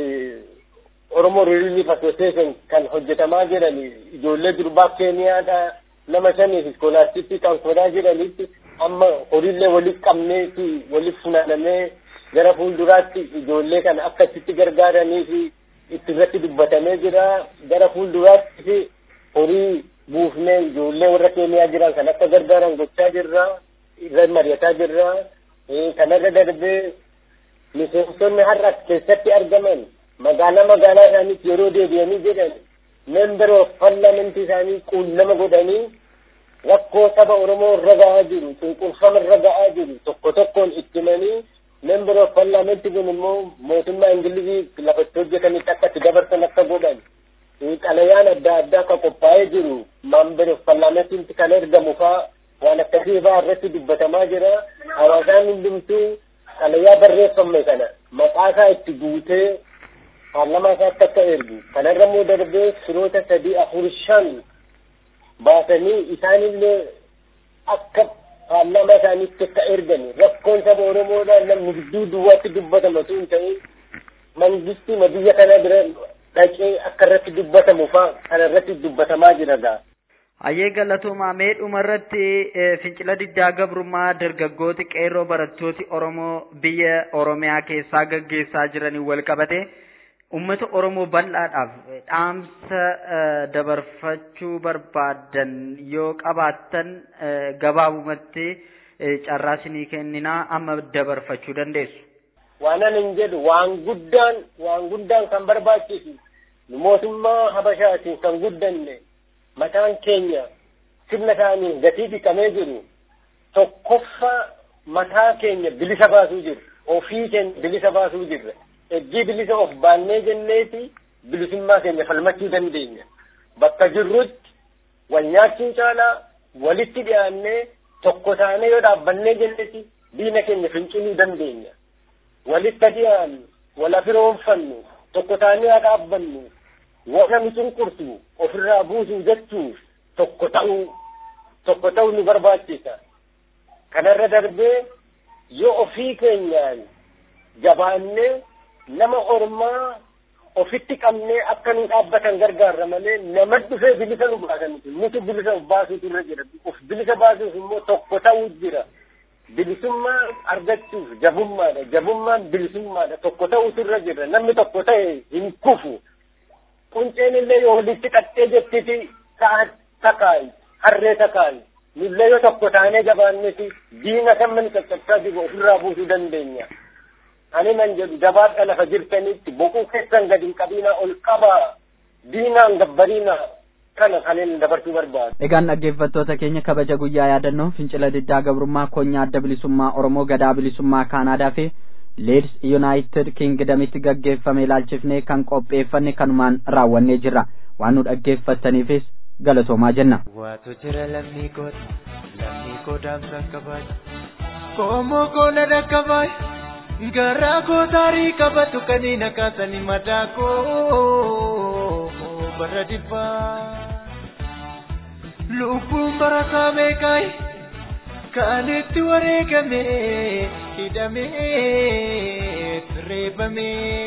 Oromoo Relief Association kan hojjetamaa jiran ijoollee durbaa Keeniyaadha nama shanii fi iskoolaastitti kan qodaa jiranitti amma horiillee walitti qabnee fi walitti funaanamee gara fuulduraatti ijoollee kana akka itti gargaaranii fi itti irratti dubbatamee jira gara fuulduraatti fi horii buufnee ijoollee warra Keeniyaa jiran kan akka gargaaran gochaa jirra. irra mari'ataa jirra. Kanarra darbee miseensonni har'a keessatti argaman magaalaa magaalaa isaaniitti yeroo deebi'anii jedhan member of parliament isaanii quunnama godhanii rakkoo saba Oromoo irra ga'aa jiru, cunqurfama irra ga'aa jiru tokko tokkoon itti himanii member of parliament kun immoo mootummaa Ingilizii lafatti hojjetanitti akka itti dabarsan akka godhan. Xalayaan adda addaa akka qophaa'ee jiru member of parliament kan ergamu fa'aa waan akkasii fa'aa irratti dubbatamaa jira. Hawaasaan hundumtuu xalayaa barreeffame kana maqaa isaa itti guutee paarlamaa isaatti akka ergu. Kanarra immoo darbee firoota sadii afur shan baasanii isaanillee akka paarlamaa isaaniitti akka ergani. Rakkoon saba Oromoodhaan namni gidduu duwwaatti dubbatama osoo hin ta'in mangistii biyya kana bira dhaqee akka irratti dubbatamu fa'aa kana irratti dubbatamaa jira gaa. Hayyee galatoomaa mee dhumarratti fincila diddaa gabrummaa dargaggooti qeerroo barattooti Oromoo biyya Oromiyaa keessaa gaggeessaa jiranii wal qabate uummata Oromoo bal'aadhaaf dhaamsa dabarfachuu barbaadan yoo qabaattan gabaabumatti carraa isinii kenninaa amma dabarfachuu dandeessu. waanan hin jedhu waan guddaan waan guddaan kan barbaachisu nu mootummaa habashaatiin kan guddanne mataan keenya sirna isaanii gatii dhiqamee jiru tokkoffaa mataa keenya bilisa baasuu jiru ofii keenya bilisa baasuu jirra eggii bilisa of baannee jenneeti bilisummaa keenya falmachuu dandeenya bakka jirrutti wal nyaachuun caalaa walitti dhiyaannee tokko taanee yoo dhaabbannee jenneeti diina keenya finciluu dandeenya walitti dhiyaannu wal afiroonfannu tokko taanee haa dhaabbannu warra nu cunqursu ofirraa buusuu jechuuf tokko ta'uu tokko ta'uu nu barbaachisa kanarra darbee yoo ofii keenyaan jabaannee nama ormaa ofitti qabnee akka nu dhaabbatan gargaarra malee nama dhufee bilisa nu baasan nuti bilisa of baasuutu irra jira of bilisa baasuuf immoo tokko ta'uu jira bilisummaa argachuuf jabummaadha jabummaan bilisummaadha tokko ta'uutu irra jira namni tokko ta'e hin kufu qunceen illee yoo walitti qaxxee jettiti sa'a takaayi harree takaayi nullee yoo tokko taanee jabaanneti diina kan mani caccabsaa jiru ofirraa buusuu dandeenya ani nan jedhu jabaadha lafa jirtanitti boquu keessan gadi hin qabiinaa ol qabaa diinaan gabbariinaa kana kanin dabarsuu barbaadu. Egaan dhaggeeffattoota keenya kabaja guyyaa yaadannoo fincila diddaa gabrummaa koonyaa adda bilisummaa Oromoo gadaa bilisummaa Kaanaadaa fi Leeds United Kingdamitti gaggeeffame ilaalchifnee kan qopheeffanne kanumaan raawwannee jirra. Waan nu dhaggeeffattaniifis galatoomaa jenna. Waatu jira lammii kooti, lammii koo daamsan kabaaju. Koomoo koona dhaqqabaaju, garaa koo taarii qabatu kaniin akaasanii mataa koo bara dhibbaa. Lubbuun barataa meeqaayi kan itti wareegame hidhamee reebamee.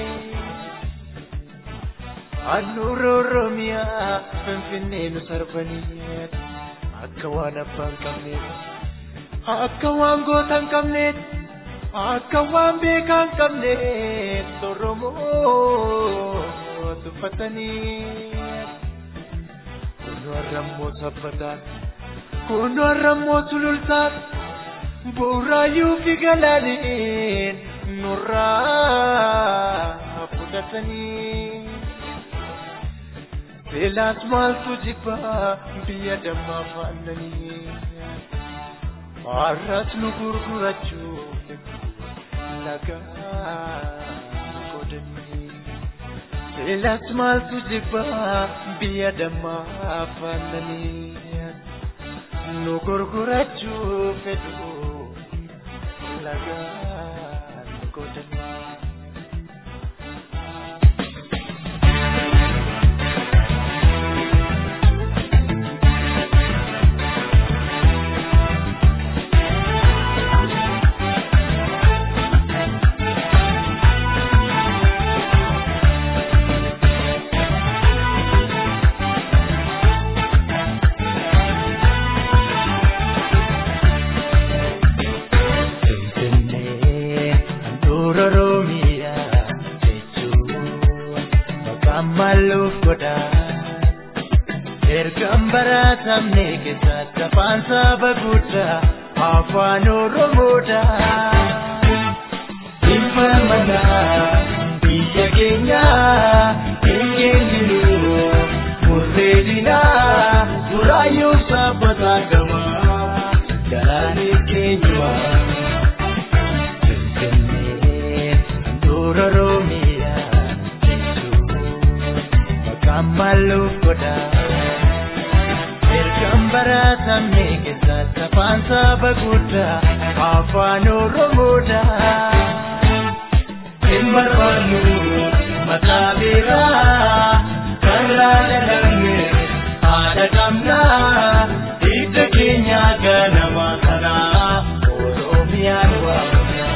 Handhuura Oromiyaa Finfinnee nu sarbanii akka waan abbaan qabneef akka waan goota hin qabneef akka waan beekaa hin qabneef Oromoo tuffatanii. Kunu har'ammoo sabbataan kunu har'ammoo sulultaan bu'uuraayyuu fi galaaniin nurraa fudhatanii. Beelaas maaltu jibbaa biyya dammaa faannanii har'as nu gurgurachuuf lagaa godhanii. Beelaas maaltu jibbaa biyya dammaa faannanii nu gurgurachuuf fedhu lagaa godhanii. maluuf godha ergaan baratamne keessatti afaan saba guddaa afaan oromoodha ilma manaa biyya keenya eenyeenyinu murreedina duraayyuu sabbataa gama galaanee keenyuma Finfinnee dura Oromiyaa maluuf godha ergaan baratamne keessatti afaan saba guddaa afaan oromoodha hin barbaannu maqaa beeraa karraa dhalanne haadha qabnaa hidda keenya ganama kanaa oromiyaan waamna.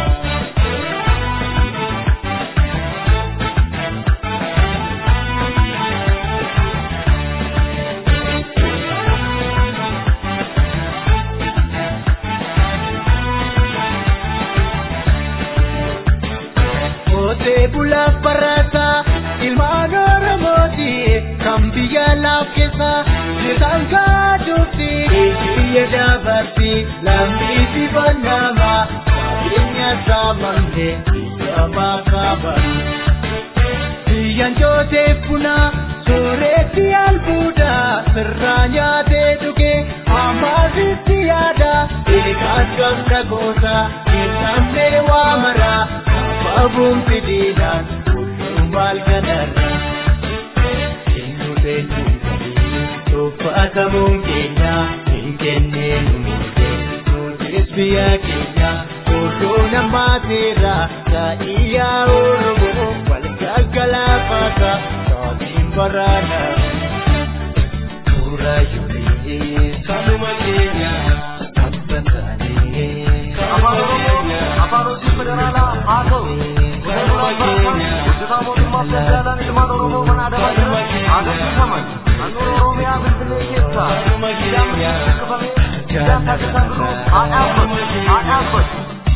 Qotee bulaaf barataa ilmaan Oromooti kan biyya laaf keessa jirtan kaadhuufi biyya dabarti lammiifi bannama qabeenya saamamte biyya kaabaa kaabaa. Biyyaan jootee funaa sooretti albuuda sirraa nyaatee dhugee amaasitti yaada eegaas gamta goota keessamnee waa maraa abaabuun fidiidhaan kulluu maal kanarra. Eenyu beekuun galii tuffatamuun keenya hin kenneen muutee nutis biyya keenya odoo namaa seera gaa'iyyaa oromoo wal gaggalaafata saatiin baraana. Suura yuurii kanuma keenya abban taanee kanuma keenya afaan hojii federaalaa haa ta'u. Kanuma keenya hojjetaa mootummaa federaalaan ilmaan oromoo mana adamaa jiran agarsiifaman naannoo oromiyaa finfinnee keessa kanuma keenya siyaasa taasisaa jiru haa dhaabbatu haa dhaabbatu.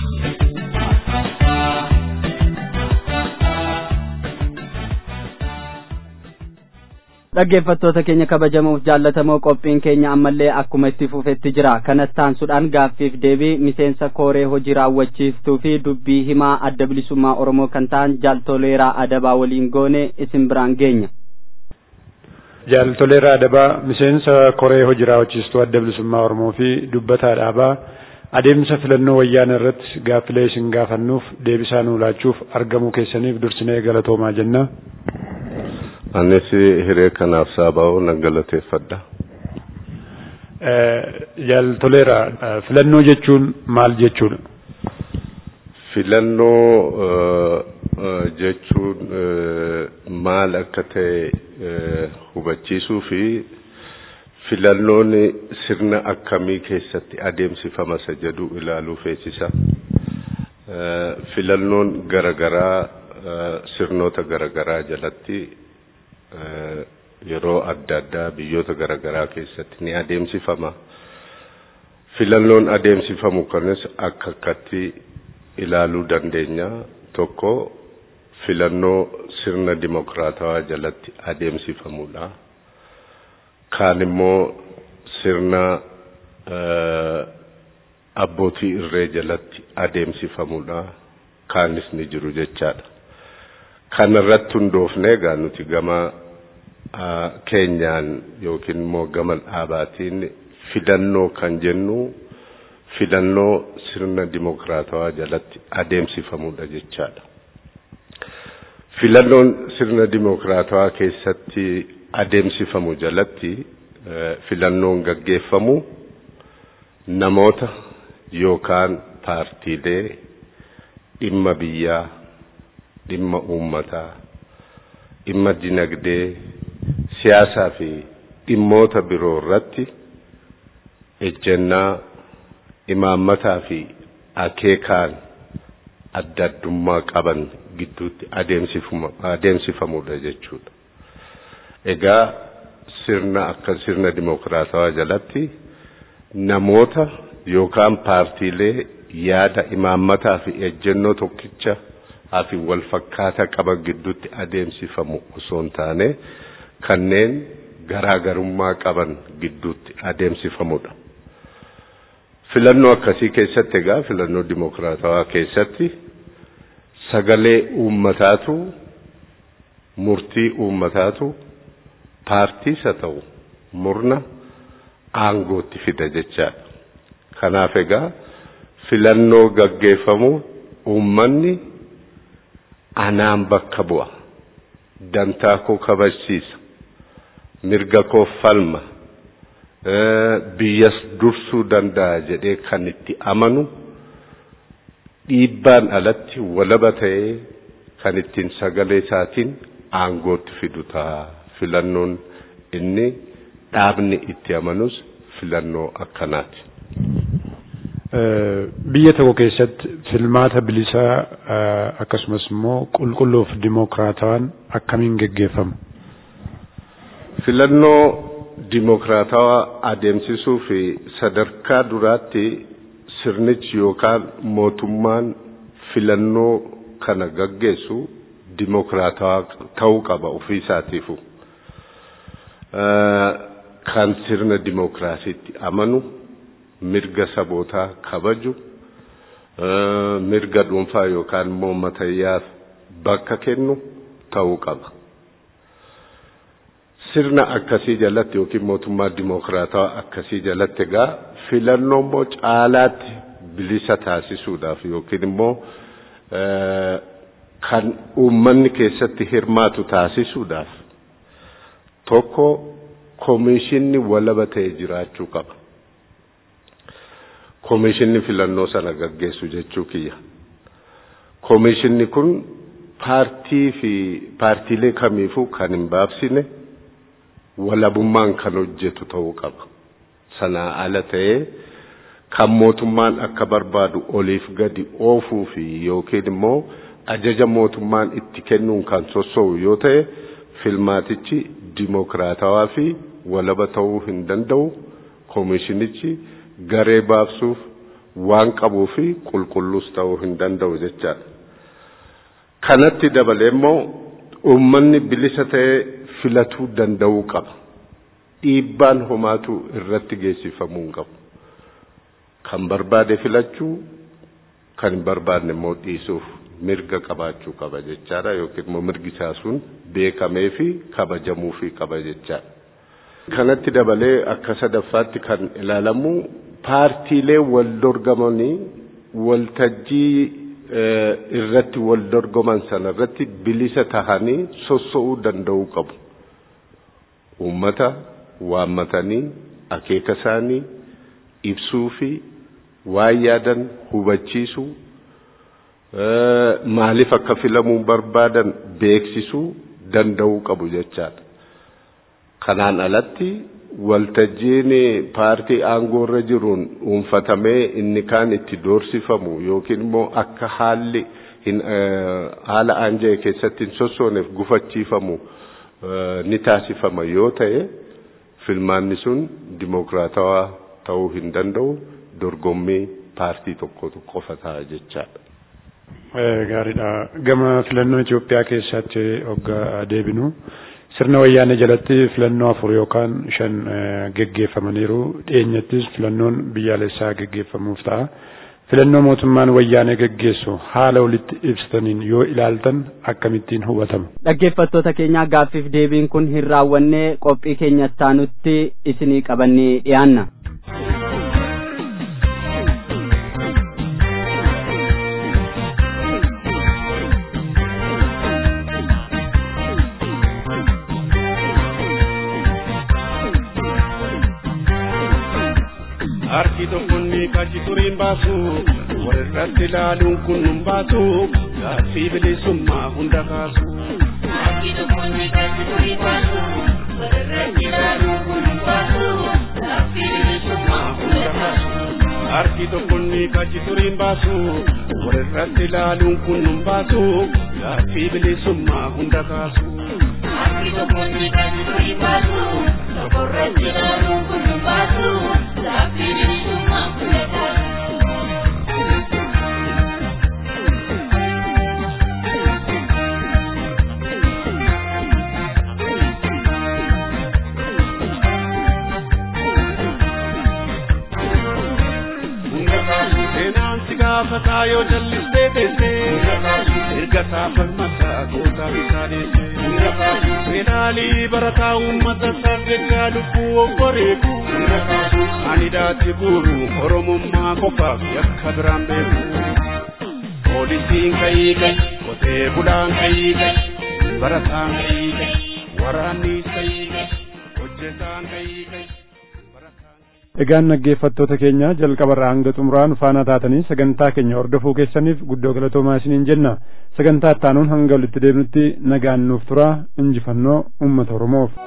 dhaggeeffattoota keenya kabajamuuf jaallatamoo qophiin keenya ammallee akkuma itti fufetti jira kanas taansuudhaan gaaffiif deebii miseensa kooree hojii raawwachiiftuu fi dubbii himaa adda bilisummaa oromoo kan ta'an jaaltoleeraa adabaa waliin goone isin biraan geenya. Jaaltoleeraa adabaa miseensa koree hojii raawwachiistuu adda bilisummaa oromoo fi dubbataa dhaabaa adeemsa filannoo wayyaana irratti gaaffilee isin gaafannuuf deebisaa nuu laachuuf argamuu keessaniif dursinee galatoomaa jenna. Anis hiree kanaaf saaba'oo nan galateeffadha. Jaaltoleera filannoo jechuun maal jechuudha? Filannoo jechuun maal akka ta'e hubachiisuu fi filannoon sirna akkamii keessatti adeemsifama isa jedhu ilaaluu feesisa. Filannoon garagaraa sirnoota garagaraa jalatti yeroo adda addaa biyyoota garaagaraa keessatti ni adeemsifama. Filannoon adeemsifamu kanis akka akkatti ilaaluu dandeenya. Tokko filannoo sirna dimokiraatawaa jalatti adeemsifamudha. Kaan immoo sirna abbootii irree jalatti adeemsifamudha. Kaanis ni jiru jechaadha. Kanarratti hundoofnee egaa nuti gama keenyaan yookiin immoo gama dhaabaatiin filannoo kan jennu filannoo sirna dimokiraatawaa jalatti adeemsifamudha jechaadha. Filannoon sirna dimokiraatawaa keessatti adeemsifamu jalatti filannoon gaggeeffamu namoota yookaan paartiilee dhimma biyyaa dhimma uummataa dhimma dinagdee siyaasaa fi dhimmoota biroo irratti ejjennaa imaammataa fi akeekaan adda addummaa qaban gidduutti adeemsifamudha jechuudha. Egaa sirna akka sirna dimokiraatawaa jalatti namoota yookaan paartiilee yaada imaammataa fi ejjennoo tokkicha fi wal fakkaataa qaban gidduutti adeemsifamu osoo hin taane kanneen garaagarummaa qaban gidduutti adeemsifamudha. Filannoo akkasii keessatti egaa filannoo dimokiraatawaa keessatti sagalee uummataatu murtii uummataatu paartiis haa ta'u murna aangootti fida jechaadha. Kanaaf egaa filannoo gaggeeffamu uummanni anaan bakka bu'a. Dantaa koo kabachiisa. Mirga koo falma. Biyyas dursuu danda'a jedhee kan itti amanu dhiibbaan alatti walaba ta'ee kan ittiin sagalee isaatiin aangootti fidu ta'a. Filannoon inni dhaabni itti amanus filannoo akkanaati. Biyya tokko keessatti filmaata bilisaa akkasumas immoo qulqulluuf dimokiraatawaan akkamiin geggeeffama? Filannoo dimokiraatawaa adeemsisuu fi sadarkaa duraatti sirnichi yookaan mootummaan filannoo kana gaggeessu dimokiraatawaa ta'uu qaba ofii isaatiifu. Kan sirna dimokiraasiitti amanu mirga sabootaa kabaju mirga dhuunfaa yookaan immoo matayyaaf bakka kennu ta'uu qaba. Sirna akkasii jalatti yookiin mootummaa dimokiraatawaa akkasii jalatti egaa filannoo immoo caalaatti bilisa taasisuudhaaf yookiin immoo kan uummanni keessatti hirmaatu taasisuudhaaf tokko koomishinni walaba ta'e jiraachuu qaba. Koomishinni filannoo sana gaggeessu jechuu kiyya. Koomishinni kun paartii fi paartiilee kamiifuu kan hin baabsine walabummaan kan hojjetu ta'uu qaba. Sanaa ala ta'ee kan mootummaan akka barbaadu oliif gadi oofuu fi yookiin immoo ajaja mootummaan itti kennuun kan sosso'u yoo ta'e filmaatichi dimokiraatawaa fi walaba ta'uu hin danda'u. Koomishinichi garee baabsuuf waan qabuu fi qulqulluus ta'uu hin danda'u jechaadha. Kanatti dabalee immoo uummanni bilisa ta'ee filatuu danda'uu qaba. Dhiibbaan homaatu irratti geessifamuu hin qabu. Kan barbaade filachuu, kan hin barbaadne immoo dhiisuuf mirga qabaachuu qaba jechaadha yookiin immoo mirgi isaa sun beekamee fi kabajamuu fi qaba jechaadha. Kanatti dabalee akka sadaffaatti kan ilaalamu paartiilee wal dorgamanii waltajjii irratti wal dorgoman sana irratti bilisa tahanii sosso'uu danda'uu qabu. Uummata waammatanii akeeka isaanii ibsuu fi waan yaadan hubachiisuu maaliif akka filamuu barbaadan beeksisuu danda'uu qabu jechaadha. Kanaan alatti waltajjiin paartii aangoorra jiruun dhuunfatamee inni kaan itti doorsifamu yookiin immoo akka haalli haala aanja'e keessatti hin sossooneef gufachiifamu ni taasifama yoo ta'e filmaanni sun dimokiraatawaa ta'uu hin danda'u dorgommii paartii tokkotu qofa ta'a jechaadha. Gaariidha. Gama filannoo Itoophiyaa keessatti hoggaa deebinu sirna wayyaanee jalatti filannoo afur yookaan shan geggeeffamaniiru. Dhiyeenyattis filannoon biyyaalessaa geggeeffamuuf ta'a. Filannoo mootummaan wayyaanee geggeessu haala walitti ibsataniin yoo ilaaltan akkamittiin hubatama. Dhaggeeffattoota keenyaa gaaffiif deebiin kun hin raawwanne qophii keenya taanutti isinii qabannee dhiyaanna. harki tokkonni kachi turiin baasu walirratti ilaaluun kun nun baasu gaaffii bilisummaa hunda kaasu. Harki tokkonni kachi turiin baasu walirratti ilaaluun kun nun baasu gaaffii bilisummaa hunda kaasu. Harki tokkonni kachi turiin baasu walirratti ilaaluun kun nun baasu gaaffii bilisummaa hunda kaasu. Harki tokkonni kachi turiin baasu walirratti ilaaluun kun nun baasu. gaafataa yoo jallistee teessee erga saafammataa goota bisaa deessee fedhaalii barataa uummata sargaggaa lubbuu obboreeku ani daatti buuru oromummaa qofaaf yakka biraan beeku poolisiin kayii kay qotee bulaan kayii kay barataan kayii kay waraannis kayii kay hojjetaan kayii kay Egaan dhaggeeffattoota keenya jalqabarraa hanga xumuraan faana taatanii sagantaa keenya hordofuu keessaniif guddoo galatoomaa isiniin jenna. Sagantaa ittaanuun hanga walitti deebinutti nagaan nuuf turaa injifannoo uummata Oromoof.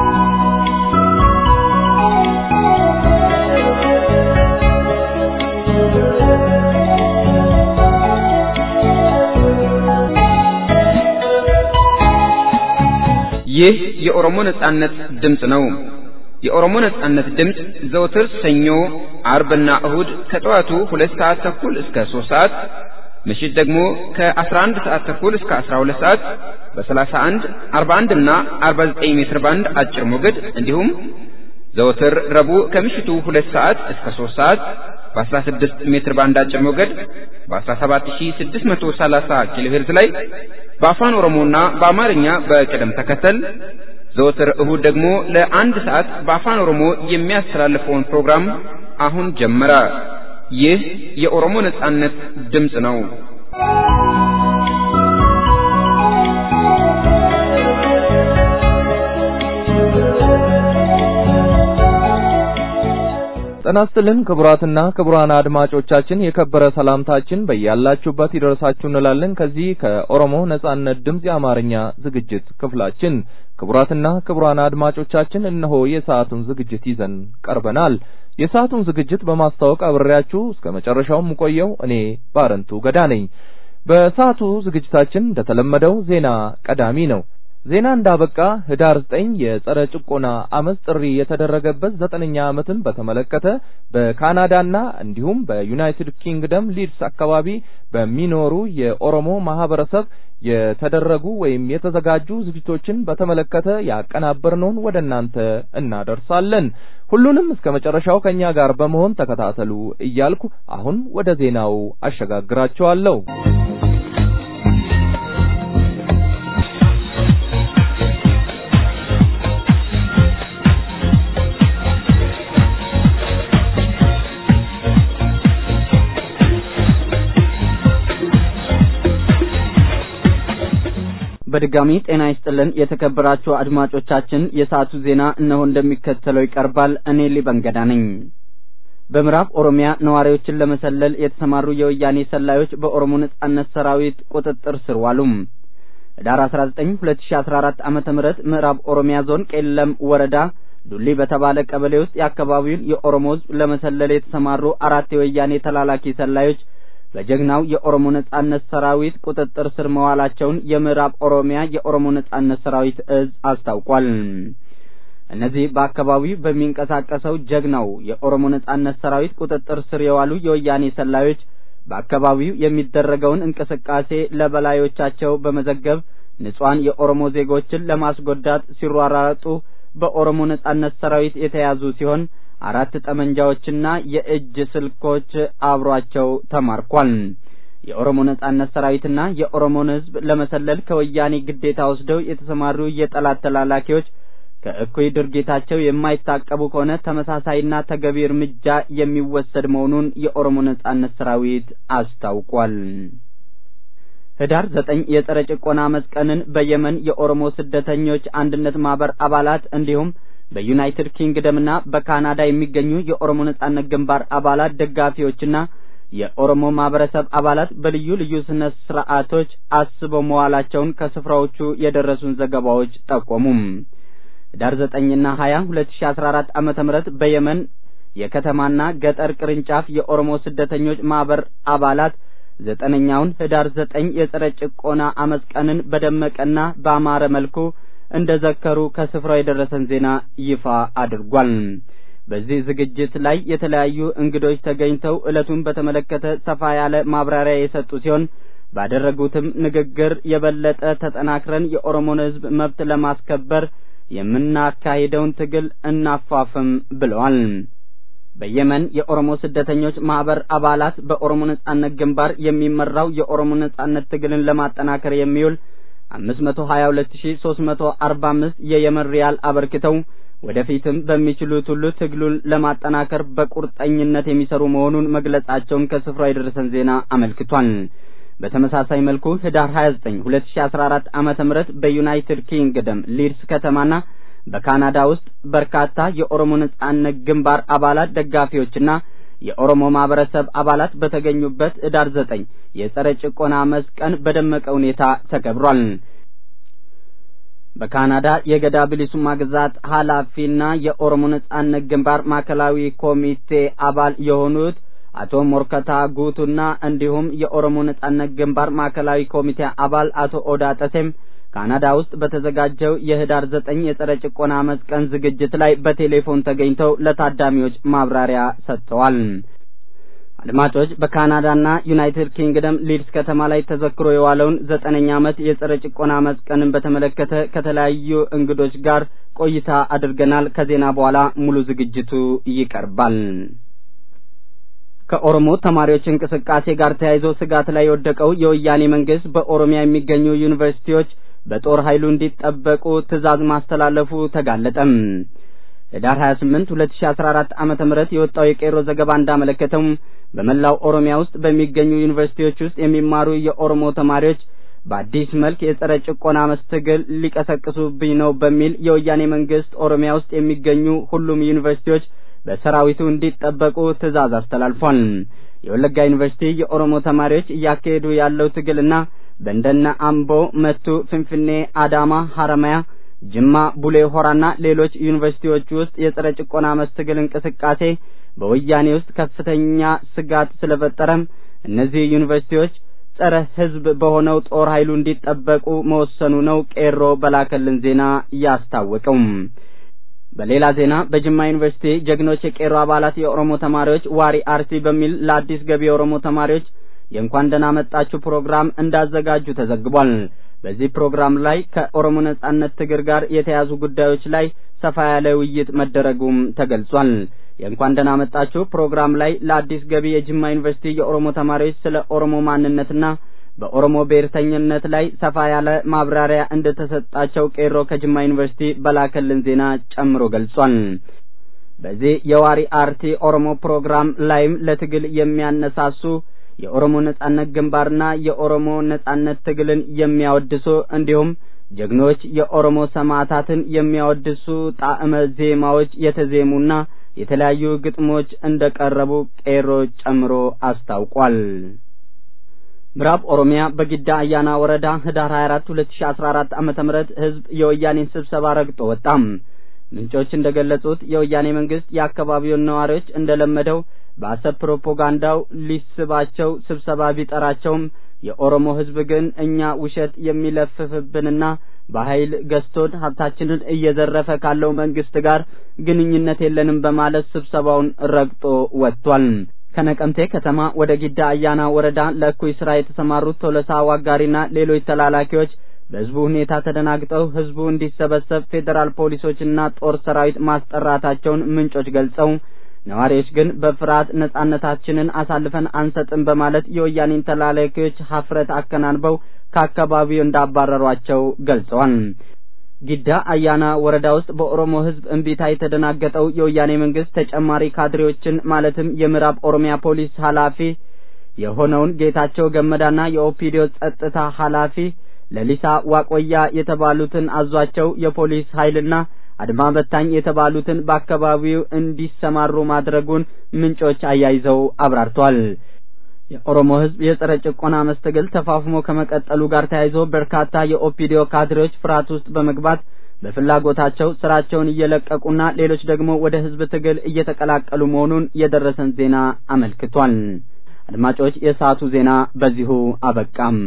ይህ የኦሮሞ ነጻነት ድምፅ ነው። የኦሮሞ ነጻነት ድምፅ ዘውትር ሰኞ፣ አርብና እሁድ ከጠዋቱ ሁለት ሰዓት ተኩል እስከ ሶስት ሰዓት ምሽት ደግሞ ከ11 ሰዓት ተኩል እስከ 12 ሰዓት በ31፣ 41 እና 49 ሜትር ባንድ አጭር ሞገድ እንዲሁም ዘወትር ረቡዕ ከምሽቱ ሁለት ሰዓት እስከ ሶስት ሰዓት በ16 ሜትር ባንድ አጭር ሞገድ በ17630 ኪሎ ሄርዝ ላይ በአፋን ኦሮሞና በአማርኛ በቅደም ተከተል ዘወትር እሁድ ደግሞ ለአንድ ሰዓት በአፋን ኦሮሞ የሚያስተላልፈውን ፕሮግራም አሁን ጀመረ። ይህ የኦሮሞ ነጻነት ድምፅ ነው። ጤና ይስጥልን ክቡራትና ክቡራን አድማጮቻችን የከበረ ሰላምታችን በያላችሁበት ይደርሳችሁ እንላለን። ከዚህ ከኦሮሞ ነጻነት ድምፅ የአማርኛ ዝግጅት ክፍላችን ክቡራትና ክቡራን አድማጮቻችን እነሆ የሰዓቱን ዝግጅት ይዘን ቀርበናል። የሰዓቱን ዝግጅት በማስተዋወቅ አብሬያችሁ እስከ መጨረሻው የምቆየው እኔ ባረንቱ ገዳ ነኝ። በሰዓቱ ዝግጅታችን እንደተለመደው ዜና ቀዳሚ ነው። ዜና እንዳበቃ ህዳር ዘጠኝ የጸረ ጭቆና አመፅ ጥሪ የተደረገበት ዘጠነኛ ዓመትን በተመለከተ በካናዳና እንዲሁም በዩናይትድ ኪንግደም ሊድስ አካባቢ በሚኖሩ የኦሮሞ ማህበረሰብ የተደረጉ ወይም የተዘጋጁ ዝግጅቶችን በተመለከተ ያቀናበርነውን ወደ እናንተ እናደርሳለን። ሁሉንም እስከ መጨረሻው ከኛ ጋር በመሆን ተከታተሉ እያልኩ አሁን ወደ ዜናው አሸጋግራችኋለሁ። በድጋሚ ጤና ይስጥልን የተከበራችሁ አድማጮቻችን፣ የሰዓቱ ዜና እነሆ እንደሚከተለው ይቀርባል። እኔ ሊበንገዳ ነኝ። በምዕራብ ኦሮሚያ ነዋሪዎችን ለመሰለል የተሰማሩ የወያኔ ሰላዮች በኦሮሞ ነጻነት ሰራዊት ቁጥጥር ስር ዋሉ። ህዳር 19 2014 ዓመተ ምህረት ምዕራብ ኦሮሚያ ዞን ቄለም ወረዳ ዱሊ በተባለ ቀበሌ ውስጥ የአካባቢውን የኦሮሞ ህዝብ ለመሰለል የተሰማሩ አራት የወያኔ ተላላኪ ሰላዮች በጀግናው የኦሮሞ ነጻነት ሰራዊት ቁጥጥር ስር መዋላቸውን የምዕራብ ኦሮሚያ የኦሮሞ ነጻነት ሰራዊት እዝ አስታውቋል። እነዚህ በአካባቢው በሚንቀሳቀሰው ጀግናው የኦሮሞ ነጻነት ሰራዊት ቁጥጥር ስር የዋሉ የወያኔ ሰላዮች በአካባቢው የሚደረገውን እንቅስቃሴ ለበላዮቻቸው በመዘገብ ንጹሐን የኦሮሞ ዜጎችን ለማስጎዳት ሲሯራጡ በኦሮሞ ነጻነት ሰራዊት የተያዙ ሲሆን አራት ጠመንጃዎችና የእጅ ስልኮች አብሯቸው ተማርኳል። የኦሮሞ ነጻነት ሰራዊትና የኦሮሞን ህዝብ ለመሰለል ከወያኔ ግዴታ ወስደው የተሰማሩ የጠላት ተላላኪዎች ከእኩይ ድርጊታቸው የማይታቀቡ ከሆነ ተመሳሳይና ተገቢ እርምጃ የሚወሰድ መሆኑን የኦሮሞ ነጻነት ሰራዊት አስታውቋል። ህዳር ዘጠኝ የጸረ ጭቆና አመፅ ቀንን በየመን የኦሮሞ ስደተኞች አንድነት ማህበር አባላት እንዲሁም በዩናይትድ ኪንግደምና በካናዳ የሚገኙ የኦሮሞ ነጻነት ግንባር አባላት ደጋፊዎችና የኦሮሞ ማህበረሰብ አባላት በልዩ ልዩ ስነ ስርዓቶች አስበው መዋላቸውን ከስፍራዎቹ የደረሱን ዘገባዎች ጠቆሙም። ህዳር ዘጠኝና ሀያ ሁለት ሺ አስራ አራት ዓመተ ምህረት በየመን የከተማና ገጠር ቅርንጫፍ የኦሮሞ ስደተኞች ማህበር አባላት ዘጠነኛውን ህዳር ዘጠኝ የጸረ ጭቆና አመፅ ቀንን በደመቀና በአማረ መልኩ እንደ ዘከሩ ከስፍራው የደረሰን ዜና ይፋ አድርጓል። በዚህ ዝግጅት ላይ የተለያዩ እንግዶች ተገኝተው ዕለቱን በተመለከተ ሰፋ ያለ ማብራሪያ የሰጡ ሲሆን ባደረጉትም ንግግር የበለጠ ተጠናክረን የኦሮሞን ህዝብ መብት ለማስከበር የምናካሂደውን ትግል እናፋፍም ብለዋል። በየመን የኦሮሞ ስደተኞች ማህበር አባላት በኦሮሞ ነጻነት ግንባር የሚመራው የኦሮሞ ነጻነት ትግልን ለማጠናከር የሚውል አምስት መቶ ሀያ ሁለት ሺ ሶስት መቶ አርባ አምስት የየመን ሪያል አበርክተው ወደፊትም በሚችሉት ሁሉ ትግሉን ለማጠናከር በቁርጠኝነት የሚሰሩ መሆኑን መግለጻቸውን ከስፍራው የደረሰን ዜና አመልክቷል። በተመሳሳይ መልኩ ህዳር 29 2014 ዓመተ ምህረት በዩናይትድ ኪንግደም ሊድስ ከተማና በካናዳ ውስጥ በርካታ የኦሮሞ ነጻነት ግንባር አባላት ደጋፊዎችና የኦሮሞ ማህበረሰብ አባላት በተገኙበት ህዳር 9 የጸረ ጭቆና አመፅ ቀን በደመቀ ሁኔታ ተከብሯል። በካናዳ የገዳ ብሊሱማ ግዛት ኃላፊና የኦሮሞ ነጻነት ግንባር ማዕከላዊ ኮሚቴ አባል የሆኑት አቶ ሞርከታ ጉቱና እንዲሁም የኦሮሞ ነጻነት ግንባር ማዕከላዊ ኮሚቴ አባል አቶ ኦዳ ጠሴም ካናዳ ውስጥ በተዘጋጀው የህዳር ዘጠኝ የጸረ ጭቆና አመፅ ቀን ዝግጅት ላይ በቴሌፎን ተገኝተው ለታዳሚዎች ማብራሪያ ሰጥተዋል። አድማጮች በካናዳና ዩናይትድ ኪንግደም ሊድስ ከተማ ላይ ተዘክሮ የዋለውን ዘጠነኛ ዓመት የጸረ ጭቆና አመፅ ቀንን በተመለከተ ከተለያዩ እንግዶች ጋር ቆይታ አድርገናል። ከዜና በኋላ ሙሉ ዝግጅቱ ይቀርባል። ከኦሮሞ ተማሪዎች እንቅስቃሴ ጋር ተያይዞ ስጋት ላይ የወደቀው የወያኔ መንግስት በኦሮሚያ የሚገኙ ዩኒቨርሲቲዎች በጦር ኃይሉ እንዲጠበቁ ትዕዛዝ ማስተላለፉ ተጋለጠም። ህዳር 28 2014 ዓመተ ምህረት የወጣው የቄሮ ዘገባ እንዳመለከተው በመላው ኦሮሚያ ውስጥ በሚገኙ ዩኒቨርሲቲዎች ውስጥ የሚማሩ የኦሮሞ ተማሪዎች በአዲስ መልክ የጸረ ጭቆና መስትግል ሊቀሰቅሱብኝ ነው በሚል የወያኔ መንግስት ኦሮሚያ ውስጥ የሚገኙ ሁሉም ዩኒቨርሲቲዎች በሰራዊቱ እንዲጠበቁ ትዕዛዝ አስተላልፏል። የወለጋ ዩኒቨርሲቲ የኦሮሞ ተማሪዎች እያካሄዱ ያለው ትግልና በእንደነ አምቦ፣ መቱ፣ ፍንፍኔ፣ አዳማ፣ ሐረማያ፣ ጅማ፣ ቡሌ ሆራና ሌሎች ዩኒቨርሲቲዎች ውስጥ የጸረ ጭቆና መስትግል እንቅስቃሴ በወያኔ ውስጥ ከፍተኛ ስጋት ስለፈጠረም እነዚህ ዩኒቨርሲቲዎች ጸረ ህዝብ በሆነው ጦር ኃይሉ እንዲጠበቁ መወሰኑ ነው ቄሮ በላከልን ዜና ያስታወቀው። በሌላ ዜና በጅማ ዩኒቨርሲቲ ጀግኖች የቄሮ አባላት የኦሮሞ ተማሪዎች ዋሪ አርሲ በሚል ለአዲስ ገቢ የኦሮሞ ተማሪዎች የእንኳን ደህና መጣችሁ ፕሮግራም እንዳዘጋጁ ተዘግቧል። በዚህ ፕሮግራም ላይ ከኦሮሞ ነጻነት ትግል ጋር የተያዙ ጉዳዮች ላይ ሰፋ ያለ ውይይት መደረጉም ተገልጿል። የእንኳን ደህና መጣችሁ ፕሮግራም ላይ ለአዲስ ገቢ የጅማ ዩኒቨርሲቲ የኦሮሞ ተማሪዎች ስለ ኦሮሞ ማንነትና በኦሮሞ ብሔርተኝነት ላይ ሰፋ ያለ ማብራሪያ እንደተሰጣቸው ቄሮ ከጅማ ዩኒቨርሲቲ በላከልን ዜና ጨምሮ ገልጿል። በዚህ የዋሪ አርቲ ኦሮሞ ፕሮግራም ላይም ለትግል የሚያነሳሱ የኦሮሞ ነጻነት ግንባርና የኦሮሞ ነጻነት ትግልን የሚያወድሱ እንዲሁም ጀግኖች የኦሮሞ ሰማዕታትን የሚያወድሱ ጣዕመ ዜማዎች የተዜሙና የተለያዩ ግጥሞች እንደቀረቡ ቄሮ ጨምሮ አስታውቋል። ምዕራብ ኦሮሚያ በጊዳ አያና ወረዳ ህዳር 24 2014 ዓመተ ምህረት ህዝብ የወያኔን ስብሰባ ረግጦ ወጣም። ምንጮች እንደገለጹት የወያኔ መንግስት የአካባቢውን ነዋሪዎች እንደለመደው በአሰብ ፕሮፓጋንዳው ሊስባቸው ስብሰባ ቢጠራቸውም የኦሮሞ ህዝብ ግን እኛ ውሸት የሚለፍፍብንና በኃይል ገዝቶን ሀብታችንን እየዘረፈ ካለው መንግስት ጋር ግንኙነት የለንም በማለት ስብሰባውን ረግጦ ወጥቷል። ከነቀምቴ ከተማ ወደ ጊዳ አያና ወረዳ ለእኩይ ስራ የተሰማሩት ቶለሳ ዋጋሪና ሌሎች ተላላኪዎች በህዝቡ ሁኔታ ተደናግጠው ህዝቡ እንዲሰበሰብ ፌዴራል ፖሊሶችና ጦር ሰራዊት ማስጠራታቸውን ምንጮች ገልጸው ነዋሪዎች ግን በፍርሃት ነጻነታችንን አሳልፈን አንሰጥም በማለት የወያኔን ተላላኪዎች ሀፍረት አከናንበው ከአካባቢው እንዳባረሯቸው ገልጸዋል። ጊዳ አያና ወረዳ ውስጥ በኦሮሞ ህዝብ እምቢታ የተደናገጠው የወያኔ መንግስት ተጨማሪ ካድሬዎችን ማለትም የምዕራብ ኦሮሚያ ፖሊስ ኃላፊ የሆነውን ጌታቸው ገመዳና የኦፒዲዮ ጸጥታ ኃላፊ ለሊሳ ዋቆያ የተባሉትን አዟቸው የፖሊስ ኃይልና አድማ በታኝ የተባሉትን በአካባቢው እንዲሰማሩ ማድረጉን ምንጮች አያይዘው አብራርተዋል። የኦሮሞ ህዝብ የጸረ ጭቆና መስተግል ተፋፍሞ ከመቀጠሉ ጋር ተያይዞ በርካታ የኦፒዲዮ ካድሬዎች ፍርሃት ውስጥ በመግባት በፍላጎታቸው ስራቸውን እየለቀቁና ሌሎች ደግሞ ወደ ህዝብ ትግል እየተቀላቀሉ መሆኑን የደረሰን ዜና አመልክቷል። አድማጮች፣ የሰዓቱ ዜና በዚሁ አበቃም።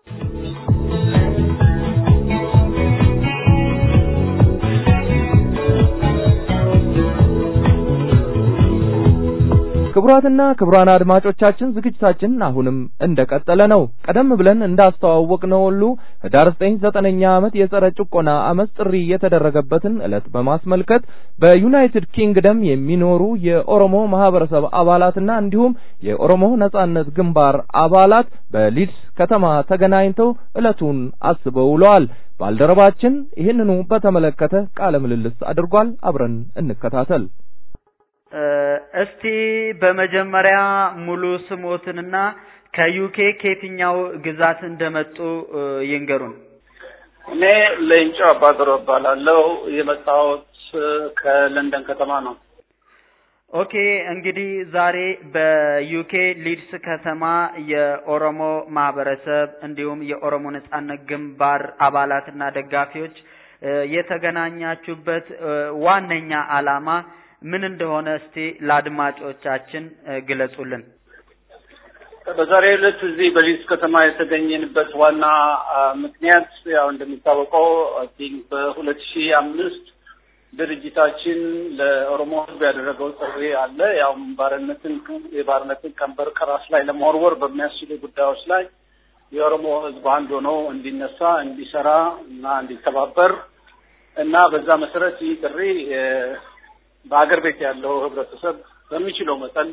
ክቡራትና ክቡራን አድማጮቻችን ዝግጅታችን አሁንም እንደቀጠለ ነው። ቀደም ብለን እንዳስተዋወቅነው ሁሉ ህዳር 9 ዘጠነኛ ዓመት የጸረ ጭቆና አመፅ ጥሪ የተደረገበትን ዕለት በማስመልከት በዩናይትድ ኪንግደም የሚኖሩ የኦሮሞ ማህበረሰብ አባላትና እንዲሁም የኦሮሞ ነጻነት ግንባር አባላት በሊድስ ከተማ ተገናኝተው ዕለቱን አስበው ውለዋል። ባልደረባችን ይህንኑ በተመለከተ ቃለ ምልልስ አድርጓል። አብረን እንከታተል። እስቲ በመጀመሪያ ሙሉ ስሞትንና ከዩኬ ከየትኛው ግዛት እንደመጡ ይንገሩን። እኔ ሌንጮ አባድሮ እባላለሁ። የመጣሁት ከለንደን ከተማ ነው። ኦኬ እንግዲህ ዛሬ በዩኬ ሊድስ ከተማ የኦሮሞ ማህበረሰብ እንዲሁም የኦሮሞ ነጻነት ግንባር አባላትና ደጋፊዎች የተገናኛችሁበት ዋነኛ ዓላማ ምን እንደሆነ እስቲ ለአድማጮቻችን ግለጹልን። በዛሬ ዕለት እዚህ በሊድስ ከተማ የተገኘንበት ዋና ምክንያት ያው እንደሚታወቀው አይ ቲንክ በሁለት ሺህ አምስት ድርጅታችን ለኦሮሞ ሕዝብ ያደረገው ጥሪ አለ። ያው ባርነትን የባርነትን ቀንበር ከራስ ላይ ለመወርወር በሚያስችሉ ጉዳዮች ላይ የኦሮሞ ሕዝብ አንድ ሆኖ እንዲነሳ፣ እንዲሰራ እና እንዲተባበር እና በዛ መሰረት ይህ ጥሪ በሀገር ቤት ያለው ህብረተሰብ በሚችለው መጠን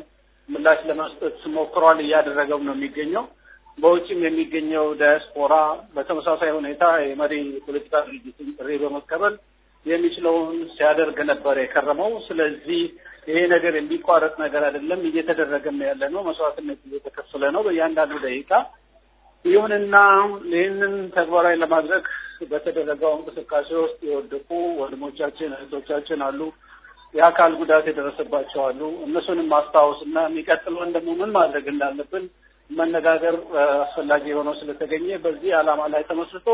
ምላሽ ለመስጠት ሞክሯል፣ እያደረገም ነው የሚገኘው። በውጭም የሚገኘው ዳያስፖራ በተመሳሳይ ሁኔታ የመሪ የፖለቲካ ድርጅትን ጥሪ በመቀበል የሚችለውን ሲያደርግ ነበር የከረመው። ስለዚህ ይሄ ነገር የሚቋረጥ ነገር አይደለም፣ እየተደረገም ያለ ነው። መስዋዕትነት እየተከፈለ ነው በእያንዳንዱ ደቂቃ። ይሁንና ይህንን ተግባራዊ ለማድረግ በተደረገው እንቅስቃሴ ውስጥ የወደቁ ወንድሞቻችን እህቶቻችን አሉ። የአካል ጉዳት የደረሰባቸው አሉ። እነሱንም ማስታወስ እና የሚቀጥለውን ደግሞ ምን ማድረግ እንዳለብን መነጋገር አስፈላጊ ሆነው ስለተገኘ በዚህ ዓላማ ላይ ተመስርቶ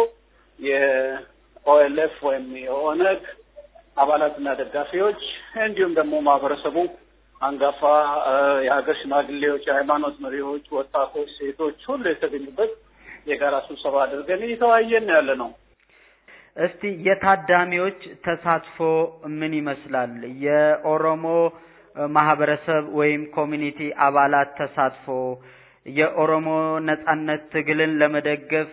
የኦኤልኤፍ ወይም የኦነግ አባላትና ደጋፊዎች እንዲሁም ደግሞ ማህበረሰቡ አንጋፋ የሀገር ሽማግሌዎች፣ የሃይማኖት መሪዎች፣ ወጣቶች፣ ሴቶች ሁሉ የተገኙበት የጋራ ስብሰባ አድርገን እየተወያየን ያለ ነው። እስቲ የታዳሚዎች ተሳትፎ ምን ይመስላል? የኦሮሞ ማህበረሰብ ወይም ኮሚኒቲ አባላት ተሳትፎ የኦሮሞ ነጻነት ትግልን ለመደገፍ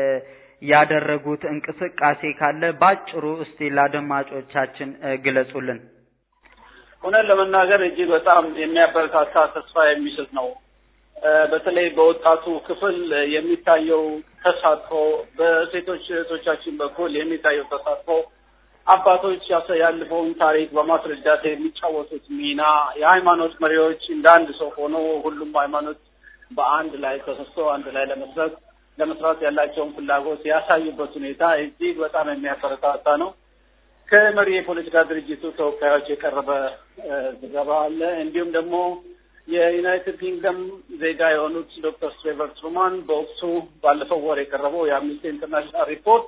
ያደረጉት እንቅስቃሴ ካለ ባጭሩ እስቲ ለአድማጮቻችን ግለጹልን። እውነት ለመናገር እጅግ በጣም የሚያበረታታ ተስፋ የሚሰጥ ነው። በተለይ በወጣቱ ክፍል የሚታየው ተሳትፎ፣ በሴቶች እህቶቻችን በኩል የሚታየው ተሳትፎ፣ አባቶች ያለፈውን ታሪክ በማስረዳት የሚጫወቱት ሚና፣ የሃይማኖት መሪዎች እንደ አንድ ሰው ሆኖ ሁሉም ሃይማኖት በአንድ ላይ ተሰስቶ አንድ ላይ ለመስራት ለመስራት ያላቸውን ፍላጎት ያሳዩበት ሁኔታ እጅግ በጣም የሚያበረታታ ነው። ከመሪ የፖለቲካ ድርጅቱ ተወካዮች የቀረበ ዘገባ አለ። እንዲሁም ደግሞ የዩናይትድ ኪንግደም ዜጋ የሆኑት ዶክተር ስትሬቨር ትሩማን በወቅቱ ባለፈው ወር የቀረበው የአምነስቲ ኢንተርናሽናል ሪፖርት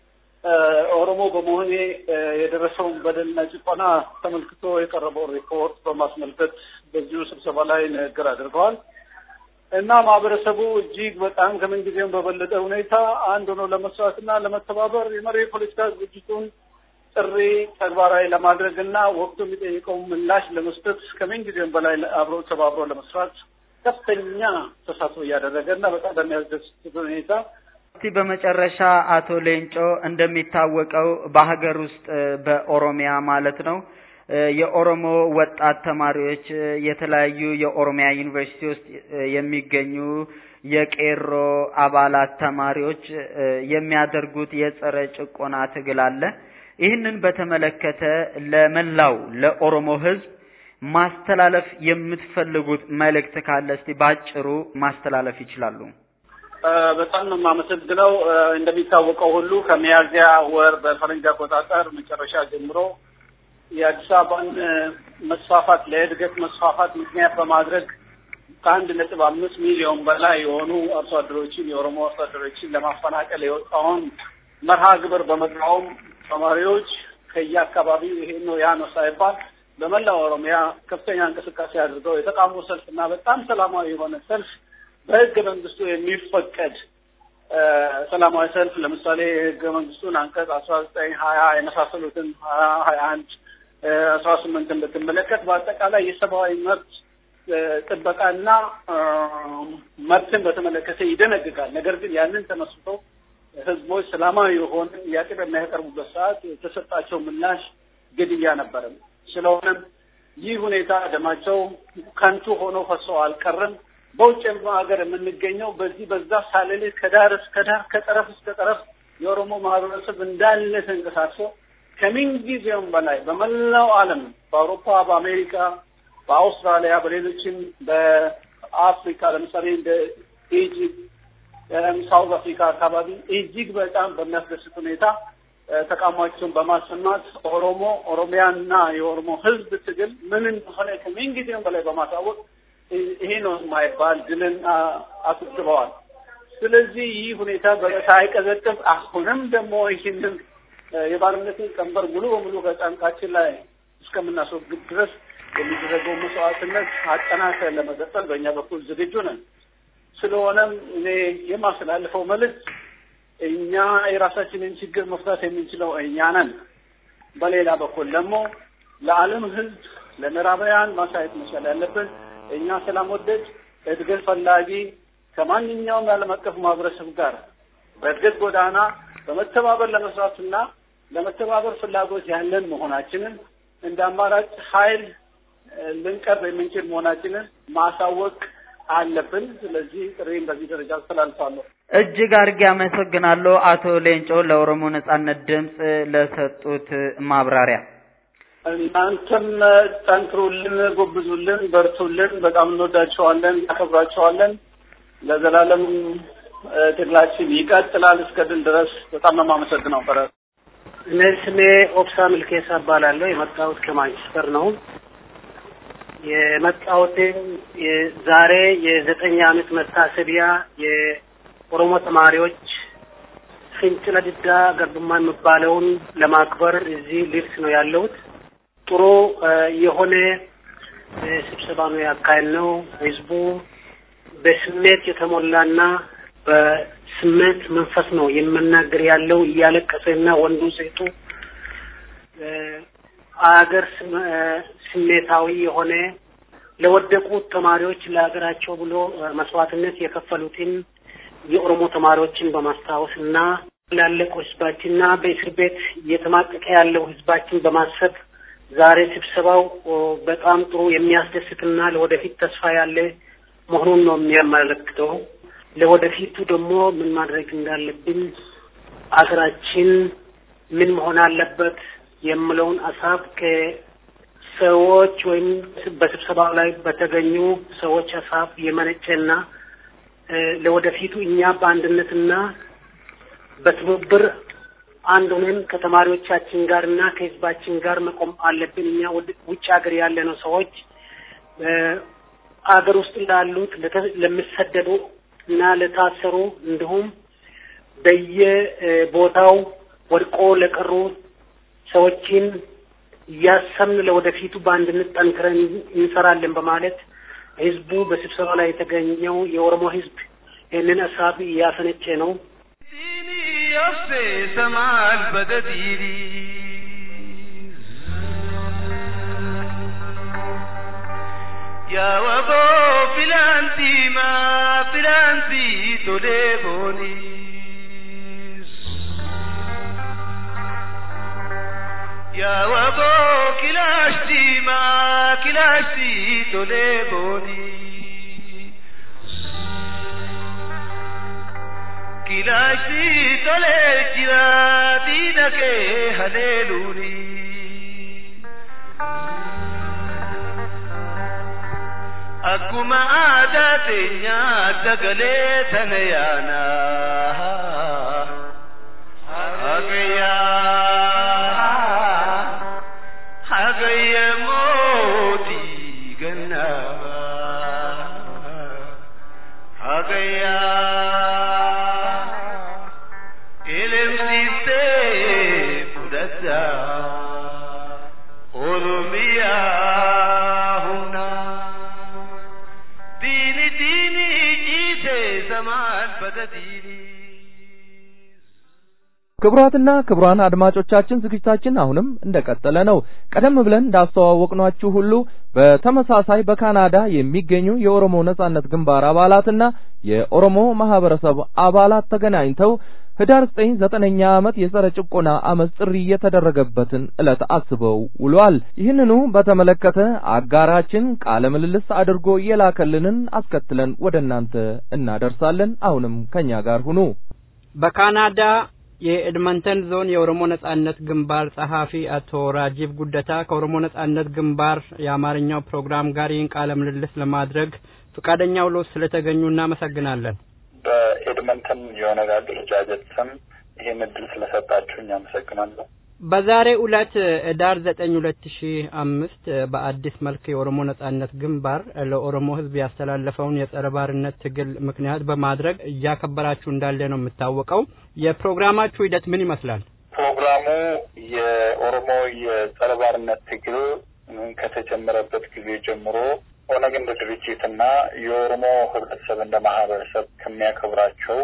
ኦሮሞ በመሆኔ የደረሰውን በደልና ጭቆና ተመልክቶ የቀረበውን ሪፖርት በማስመልከት በዚሁ ስብሰባ ላይ ንግግር አድርገዋል እና ማህበረሰቡ እጅግ በጣም ከምን ጊዜም በበለጠ ሁኔታ አንድ ሆኖ ለመስራትና ለመተባበር የመሪ የፖለቲካ ድርጅቱን ጥሪ ተግባራዊ ለማድረግ እና ወቅቱ የሚጠይቀውን ምላሽ ለመስጠት ከምን ጊዜም በላይ አብሮ ተባብሮ ለመስራት ከፍተኛ ተሳትፎ እያደረገ እና በጣም በሚያስደስት ሁኔታ እስቲ በመጨረሻ አቶ ሌንጮ እንደሚታወቀው በሀገር ውስጥ በኦሮሚያ ማለት ነው የኦሮሞ ወጣት ተማሪዎች የተለያዩ የኦሮሚያ ዩኒቨርሲቲ ውስጥ የሚገኙ የቄሮ አባላት ተማሪዎች የሚያደርጉት የጸረ ጭቆና ትግል አለ። ይህንን በተመለከተ ለመላው ለኦሮሞ ሕዝብ ማስተላለፍ የምትፈልጉት መልእክት ካለ እስቲ ባጭሩ ማስተላለፍ ይችላሉ። በጣም ነው የማመሰግነው። እንደሚታወቀው ሁሉ ከሚያዝያ ወር በፈረንጅ አቆጣጠር መጨረሻ ጀምሮ የአዲስ አበባን መስፋፋት ለእድገት መስፋፋት ምክንያት በማድረግ ከአንድ ነጥብ አምስት ሚሊዮን በላይ የሆኑ አርሶ አደሮችን የኦሮሞ አርሶ አደሮችን ለማፈናቀል የወጣውን መርሃ ግብር በመቃወም ተማሪዎች ከየአካባቢው ይሄ ነው ያ ነው ሳይባል በመላው ኦሮሚያ ከፍተኛ እንቅስቃሴ አድርገው የተቃውሞ ሰልፍ እና በጣም ሰላማዊ የሆነ ሰልፍ በህገ መንግስቱ የሚፈቀድ ሰላማዊ ሰልፍ ለምሳሌ ህገ መንግስቱን አንቀጽ አስራ ዘጠኝ ሀያ የመሳሰሉትን ሀያ ሀያ አንድ አስራ ስምንትን ብትመለከት በአጠቃላይ የሰብአዊ መብት ጥበቃና መብትን በተመለከተ ይደነግጋል። ነገር ግን ያንን ተመስርቶ ህዝቦች ሰላማዊ የሆነ ጥያቄ በሚያቀርቡበት ሰዓት የተሰጣቸው ምላሽ ግድያ ነበረም። ስለሆነም ይህ ሁኔታ ደማቸው ከንቱ ሆኖ ፈሶ አልቀረም። በውጭ ሀገር የምንገኘው በዚህ በዛ ሳልልህ ከዳር እስከ ዳር ከጠረፍ እስከ ጠረፍ የኦሮሞ ማህበረሰብ እንዳለ ተንቀሳቅሶ ከምን ጊዜውም በላይ በመላው ዓለም በአውሮፓ፣ በአሜሪካ፣ በአውስትራሊያ፣ በሌሎችም በአፍሪካ ለምሳሌ እንደ ኢጂፕት፣ ሳውዝ አፍሪካ አካባቢ እጅግ በጣም በሚያስደስት ሁኔታ ተቃውሟቸውን በማሰማት ኦሮሞ ኦሮሚያና የኦሮሞ ህዝብ ትግል ምን እንደሆነ ከምን ጊዜውም በላይ በማሳወቅ ይሄ ነው የማይባል ድልን አስመዝግበዋል። ስለዚህ ይህ ሁኔታ ሳይቀዘቅዝ አሁንም ደግሞ ይህንን የባርነትን ቀንበር ሙሉ በሙሉ ከጫንቃችን ላይ እስከምናስወግድ ድረስ የሚደረገው መስዋዕትነት አጠናክረን ለመቀጠል በእኛ በኩል ዝግጁ ነን። ስለሆነም እኔ የማስተላልፈው መልዕክት እኛ የራሳችንን ችግር መፍታት የምንችለው እኛ ነን። በሌላ በኩል ደግሞ ለዓለም ህዝብ ለምዕራባውያን ማሳየት መቻል ያለብን እኛ ሰላም ወደድ እድገት ፈላጊ ከማንኛውም የዓለም አቀፍ ማህበረሰብ ጋር በእድገት ጎዳና በመተባበር ለመስራትና ለመተባበር ፍላጎት ያለን መሆናችንን እንደ አማራጭ ኃይል ልንቀርብ የምንችል መሆናችንን ማሳወቅ አለብን። ስለዚህ ጥሪን በዚህ ደረጃ አስተላልፋለሁ። እጅግ አድርጌ አመሰግናለሁ አቶ ሌንጮ ለኦሮሞ ነጻነት ድምፅ ለሰጡት ማብራሪያ። እናንተም ጠንክሩልን፣ ጎብዙልን፣ በርቱልን። በጣም እንወዳቸዋለን፣ እናከብራቸዋለን። ለዘላለም ትግላችን ይቀጥላል እስከ ድል ድረስ። በጣም ነው የማመሰግነው። በረ እኔ ስሜ ኦብሳ ምልኬሳ እባላለሁ። የመጣሁት ከማንቸስተር ነው። የመጣሁትም ዛሬ የዘጠኝ ዓመት መታሰቢያ የኦሮሞ ተማሪዎች ፍንጭለ ድዳ ገርብማ የሚባለውን ለማክበር እዚህ ልብስ ነው ያለሁት። ጥሩ የሆነ ስብሰባ ነው ያካሄድ ነው። ህዝቡ በስሜት የተሞላና በስሜት መንፈስ ነው የምናገር ያለው እያለቀሰና ወንዱ ሴቱ አገር ስሜታዊ የሆነ ለወደቁት ተማሪዎች ለሀገራቸው ብሎ መስዋዕትነት የከፈሉትን የኦሮሞ ተማሪዎችን በማስታወስ እና ላለቀው ህዝባችንና በእስር ቤት እየተማቀቀ ያለው ህዝባችን በማሰብ ዛሬ ስብሰባው በጣም ጥሩ የሚያስደስትና ለወደፊት ተስፋ ያለ መሆኑን ነው የሚያመለክተው። ለወደፊቱ ደግሞ ምን ማድረግ እንዳለብን አገራችን ምን መሆን አለበት የምለውን ሀሳብ ከሰዎች ወይም በስብሰባው ላይ በተገኙ ሰዎች ሀሳብ የመነጨና ለወደፊቱ እኛ በአንድነትና በትብብር አንድ ሆነን ከተማሪዎቻችን ጋር እና ከህዝባችን ጋር መቆም አለብን። እኛ ውጭ ሀገር ያለነው ሰዎች አገር ውስጥ ላሉት ለሚሰደዱ እና ለታሰሩ እንዲሁም በየቦታው ወድቆ ለቀሩ ሰዎችን እያሰብን ለወደፊቱ በአንድነት ጠንክረን እንሰራለን በማለት ህዝቡ በስብሰባ ላይ የተገኘው የኦሮሞ ህዝብ ይህንን ሀሳብ እያፈነጨ ነው። ሰማል በገዲሪ ያወቦ ፊላንቲ ማ ፊላንቲ ቶሌ ቦኒስ ያወቦ ኪላሽቲ ማ ኪላሽቲ ቶሌ ቦኒ ኪላሽቲ ቶሌ ጅራ ዲነኬ ሀሌሉኒ akkuma aadaa teenya sagalee tana yaana hagayyaa hagayya mootii gannaa hagayyaa elemsiistee fudhadhaa oromiyaa humnaa ديني ديني جيسي زمان بدا ديني ክቡራትና ክቡራን አድማጮቻችን ዝግጅታችን አሁንም እንደቀጠለ ነው። ቀደም ብለን እንዳስተዋወቅናችሁ ሁሉ በተመሳሳይ በካናዳ የሚገኙ የኦሮሞ ነጻነት ግንባር አባላትና የኦሮሞ ማህበረሰብ አባላት ተገናኝተው ህዳር ዘጠኝ ዘጠነኛ ዓመት የጸረ ጭቆና አመፅ ጥሪ የተደረገበትን ዕለት አስበው ውሏል። ይህንኑ በተመለከተ አጋራችን ቃለ ምልልስ አድርጎ የላከልንን አስከትለን ወደ እናንተ እናደርሳለን። አሁንም ከኛ ጋር ሁኑ። በካናዳ የኤድመንተን ዞን የኦሮሞ ነጻነት ግንባር ጸሐፊ አቶ ራጂብ ጉደታ ከኦሮሞ ነጻነት ግንባር የአማርኛው ፕሮግራም ጋር ይህን ቃለ ምልልስ ለማድረግ ፈቃደኛ ውሎ ስለተገኙ እናመሰግናለን። በኤድመንተን የኦነግ አደረጃጀት ስም ይህን እድል ስለሰጣችሁኝ አመሰግናለሁ። በዛሬ ዕለት ህዳር ዘጠኝ ሁለት ሺ አምስት በአዲስ መልክ የኦሮሞ ነጻነት ግንባር ለኦሮሞ ህዝብ ያስተላለፈውን የጸረ ባርነት ትግል ምክንያት በማድረግ እያከበራችሁ እንዳለ ነው የሚታወቀው። የፕሮግራማችሁ ሂደት ምን ይመስላል? ፕሮግራሙ የኦሮሞ የጸረ ባርነት ትግል ከተጀመረበት ጊዜ ጀምሮ ኦነግ እንደ ድርጅትና የኦሮሞ ህብረተሰብ እንደ ማህበረሰብ ከሚያከብራቸው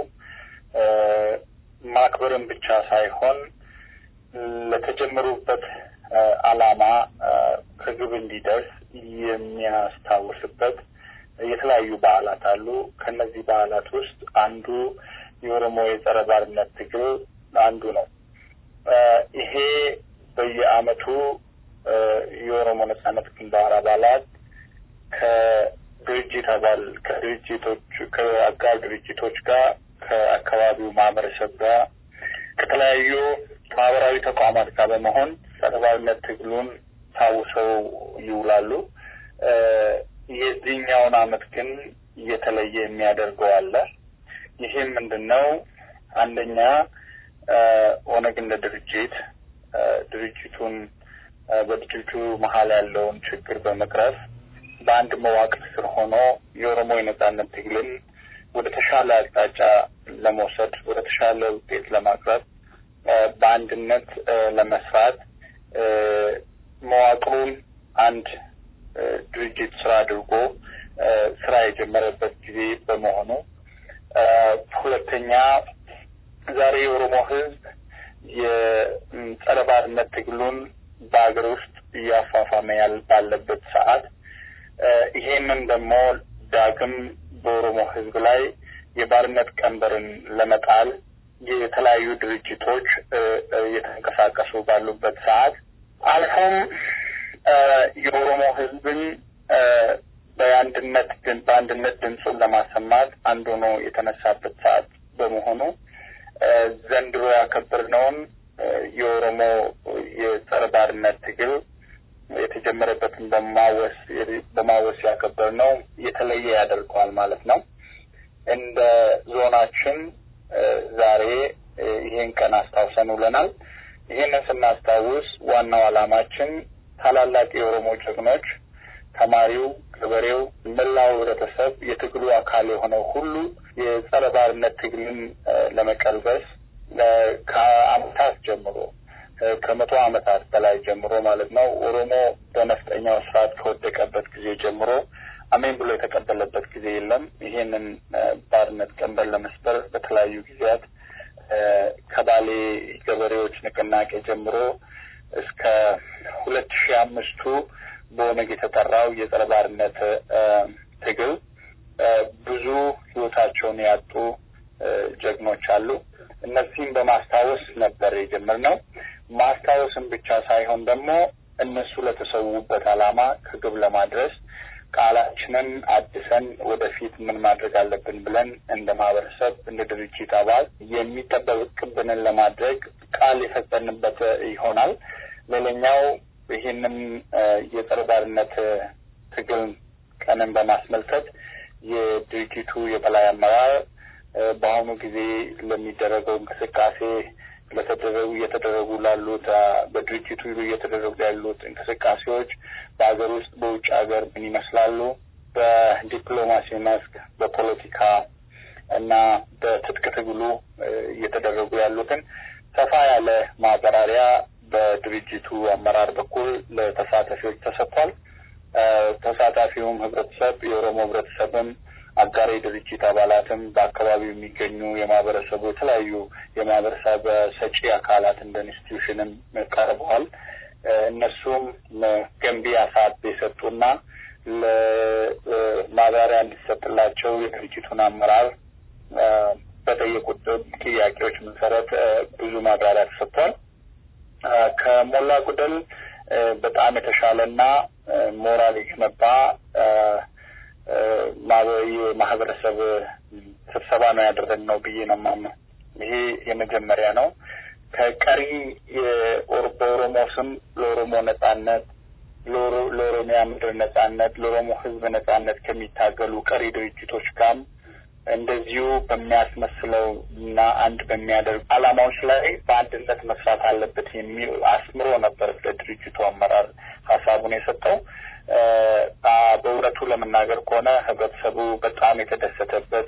ማክበርን ብቻ ሳይሆን ለተጀመሩበት ዓላማ ከግብ እንዲደርስ የሚያስታውስበት የተለያዩ በዓላት አሉ። ከነዚህ በዓላት ውስጥ አንዱ የኦሮሞ የጸረ ባርነት ትግል አንዱ ነው። ይሄ በየዓመቱ የኦሮሞ ነጻነት ግንባር አባላት ከድርጅት አባል ከድርጅቶች ከአጋር ድርጅቶች ጋር ከአካባቢው ማህበረሰብ ጋር ከተለያዩ ማህበራዊ ተቋማት ጋር በመሆን ሰብአዊነት ትግሉን ታውሰው ይውላሉ። የዚህኛውን አመት ግን እየተለየ የሚያደርገው አለ። ይህም ምንድን ነው? አንደኛ ኦነግ እንደ ድርጅት ድርጅቱን በድርጅቱ መሀል ያለውን ችግር በመቅረፍ በአንድ መዋቅር ስር ሆኖ የኦሮሞ የነጻነት ትግልን ወደ ተሻለ አቅጣጫ ለመውሰድ ወደ ተሻለ ውጤት ለማቅረብ በአንድነት ለመስራት መዋቅሩን አንድ ድርጅት ስራ አድርጎ ስራ የጀመረበት ጊዜ በመሆኑ፣ ሁለተኛ ዛሬ የኦሮሞ ሕዝብ የጸረ ባርነት ትግሉን በሀገር ውስጥ እያፋፋመ ያል ባለበት ሰዓት ይሄንን ደግሞ ዳግም በኦሮሞ ሕዝብ ላይ የባርነት ቀንበርን ለመጣል የተለያዩ ድርጅቶች እየተንቀሳቀሱ ባሉበት ሰዓት አልፎም የኦሮሞ ህዝብን በአንድነት በአንድነት ድምፁን ለማሰማት አንዱ ሆኖ የተነሳበት ሰዓት በመሆኑ ዘንድሮ ያከበርነውን የኦሮሞ የጸረ ባርነት ትግል የተጀመረበትን በማወስ በማወስ ያከበርነው የተለየ ያደርገዋል ማለት ነው። እንደ ዞናችን ዛሬ ይሄን ቀን አስታውሰን ውለናል። ይሄንን ስናስታውስ ዋናው ዓላማችን ታላላቅ የኦሮሞ ጀግኖች፣ ተማሪው፣ ገበሬው፣ መላው ህብረተሰብ የትግሉ አካል የሆነው ሁሉ የጸረ ባርነት ትግልን ለመቀልበስ ከአመታት ጀምሮ ከመቶ አመታት በላይ ጀምሮ ማለት ነው ኦሮሞ በነፍጠኛው ስርዓት ከወደቀበት ጊዜ ጀምሮ አሜን ብሎ የተቀበለበት ጊዜ የለም። ይሄንን ባርነት ቀንበር ለመስበር በተለያዩ ጊዜያት ከባሌ ገበሬዎች ንቅናቄ ጀምሮ እስከ ሁለት ሺህ አምስቱ በኦነግ የተጠራው የጸረ ባርነት ትግል ብዙ ህይወታቸውን ያጡ ጀግኖች አሉ። እነዚህም በማስታወስ ነበር የጀመርነው። ማስታወስም ብቻ ሳይሆን ደግሞ እነሱ ለተሰዉበት ዓላማ ከግብ ለማድረስ ቃላችንን አድሰን ወደፊት ምን ማድረግ አለብን ብለን እንደ ማህበረሰብ እንደ ድርጅት አባል የሚጠበቅብንን ለማድረግ ቃል የፈጸምንበት ይሆናል። ሌላኛው ይህንን የጸረ ባርነት ትግል ቀንን በማስመልከት የድርጅቱ የበላይ አመራር በአሁኑ ጊዜ ለሚደረገው እንቅስቃሴ ለተደረጉ እየተደረጉ ላሉት በድርጅቱ እየተደረጉ ያሉት እንቅስቃሴዎች በሀገር ውስጥ በውጭ ሀገር ምን ይመስላሉ፣ በዲፕሎማሲ መስክ፣ በፖለቲካ እና በትጥቅ ትግሉ እየተደረጉ ያሉትን ሰፋ ያለ ማብራሪያ በድርጅቱ አመራር በኩል ለተሳታፊዎች ተሰጥቷል። ተሳታፊውም ህብረተሰብ የኦሮሞ ህብረተሰብም አጋሪ ድርጅት አባላትም በአካባቢው የሚገኙ የማህበረሰቡ የተለያዩ የማህበረሰብ ሰጪ አካላት እንደ ኢንስቲትዩሽንም ቀርበዋል። እነሱም ገንቢ ሀሳብ የሰጡና ለማብራሪያ እንዲሰጥላቸው የድርጅቱን አመራር በጠየቁት ጥያቄዎች መሰረት ብዙ ማብራሪያ ተሰጥቷል። ከሞላ ጎደል በጣም የተሻለና ሞራል የገነባ የማህበረሰብ ስብሰባ ነው ያደረግነው ብዬ ነው የማምነው። ይሄ የመጀመሪያ ነው። ከቀሪ በኦሮሞ ስም ለኦሮሞ ነጻነት፣ ለኦሮሚያ ምድር ነጻነት፣ ለኦሮሞ ህዝብ ነጻነት ከሚታገሉ ቀሪ ድርጅቶች ጋርም እንደዚሁ በሚያስመስለው እና አንድ በሚያደርጉ አላማዎች ላይ በአንድነት መስራት አለበት የሚል አስምሮ ነበር ለድርጅቱ አመራር ሀሳቡን የሰጠው። በእውነቱ ለመናገር ከሆነ ህብረተሰቡ በጣም የተደሰተበት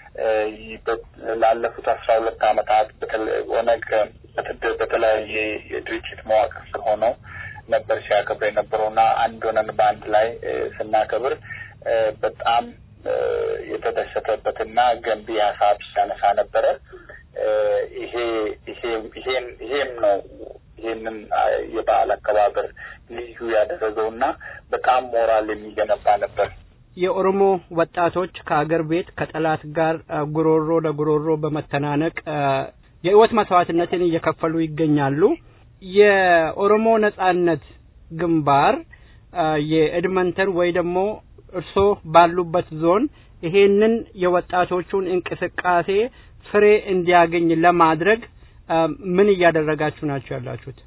ላለፉት አስራ ሁለት ዓመታት ኦነግ በተለያየ የድርጅት መዋቅር ስር ሆነው ነበር ሲያከብር የነበረው እና አንድ ሆነን በአንድ ላይ ስናከብር በጣም የተደሰተበትና ገንቢ ሀሳብ ሲያነሳ ነበረ። ይሄ ይሄም ይሄም ነው ይህንን የበዓል አከባበር ልዩ ያደረገውና በጣም ሞራል የሚገነባ ነበር። የኦሮሞ ወጣቶች ከአገር ቤት ከጠላት ጋር ጉሮሮ ለጉሮሮ በመተናነቅ የህይወት መስዋዕትነትን እየከፈሉ ይገኛሉ። የኦሮሞ ነጻነት ግንባር የኤድመንተን ወይ ደግሞ እርሶ ባሉበት ዞን ይሄንን የወጣቶቹን እንቅስቃሴ ፍሬ እንዲያገኝ ለማድረግ ምን እያደረጋችሁ ናቸው ያላችሁት?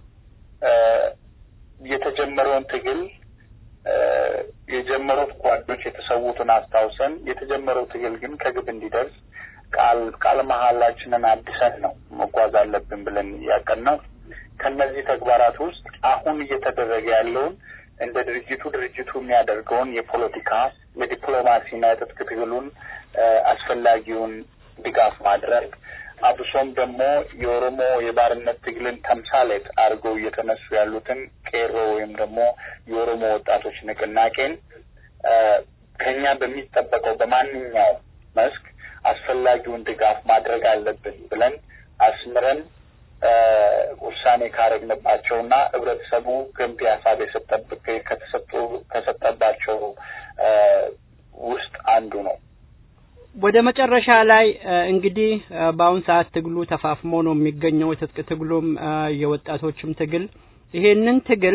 የተጀመረውን ትግል የጀመሩት ጓዶች የተሰዉትን አስታውሰን የተጀመረው ትግል ግን ከግብ እንዲደርስ ቃል ቃል መሀላችንን አድሰን ነው መጓዝ አለብን ብለን ያቀን ነው። ከነዚህ ተግባራት ውስጥ አሁን እየተደረገ ያለውን እንደ ድርጅቱ ድርጅቱ የሚያደርገውን የፖለቲካ የዲፕሎማሲና የትጥቅ ትግሉን አስፈላጊውን ድጋፍ ማድረግ አብሶም ደግሞ የኦሮሞ የባርነት ትግልን ተምሳሌት አድርገው እየተነሱ ያሉትን ቄሮ ወይም ደግሞ የኦሮሞ ወጣቶች ንቅናቄን ከኛ በሚጠበቀው በማንኛውም መስክ አስፈላጊውን ድጋፍ ማድረግ አለብን ብለን አስምረን ውሳኔ ካረግንባቸውና ህብረተሰቡ ገንቢ ሀሳብ የሰጠብቅ ከተሰጡ ከሰጠባቸው ውስጥ አንዱ ነው። ወደ መጨረሻ ላይ እንግዲህ በአሁን ሰዓት ትግሉ ተፋፍሞ ነው የሚገኘው። የትጥቅ ትግሉም የወጣቶችም ትግል ይሄንን ትግል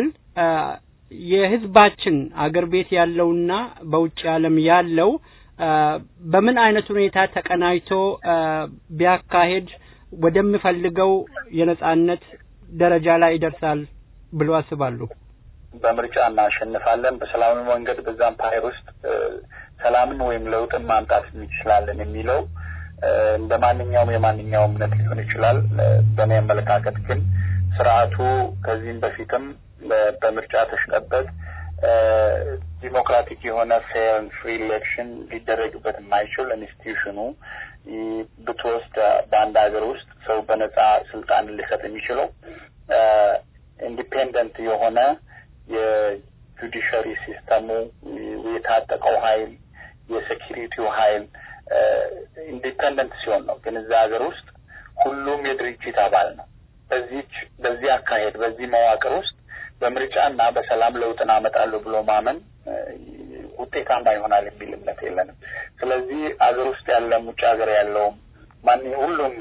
የህዝባችን አገር ቤት ያለውና በውጭ ዓለም ያለው በምን አይነት ሁኔታ ተቀናጅቶ ቢያካሄድ ወደሚፈልገው የነጻነት ደረጃ ላይ ይደርሳል ብሎ አስባሉ? በምርጫ እናሸንፋለን፣ በሰላማዊ መንገድ በዛ አምፓየር ውስጥ ሰላምን ወይም ለውጥን ማምጣት እንችላለን የሚለው እንደ ማንኛውም የማንኛውም እምነት ሊሆን ይችላል። በእኔ አመለካከት ግን ስርዓቱ ከዚህም በፊትም በምርጫ ተሽቀበት ዲሞክራቲክ የሆነ ፌር ፍሪ ኢሌክሽን ሊደረግበት የማይችል ኢንስቲትዩሽኑ ብትወስድ በአንድ ሀገር ውስጥ ሰው በነጻ ስልጣን ሊሰጥ የሚችለው ኢንዲፔንደንት የሆነ የጁዲሻሪ ሲስተሙ የታጠቀው ኃይል የሴኪሪቲው ኃይል ኢንዲፔንደንት ሲሆን ነው። ግን እዛ ሀገር ውስጥ ሁሉም የድርጅት አባል ነው። በዚች በዚህ አካሄድ በዚህ መዋቅር ውስጥ በምርጫና በሰላም ለውጥን አመጣለሁ ብሎ ማመን ውጤታማ ይሆናል የሚል እምነት የለንም። ስለዚህ አገር ውስጥ ያለም ውጭ ሀገር ያለውም ማን ሁሉም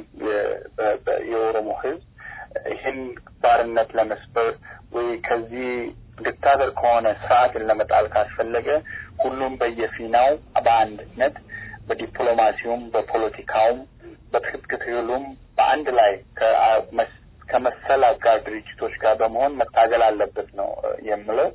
የኦሮሞ ህዝብ ይህን ባርነት ለመስበር ወይ ከዚህ ዲክታተር ከሆነ ስርዓትን ለመጣል ካስፈለገ ሁሉም በየፊናው በአንድነት በዲፕሎማሲውም በፖለቲካውም በትጥቅ ትግሉም በአንድ ላይ ከመሰል አጋር ድርጅቶች ጋር በመሆን መታገል አለበት ነው የምለው።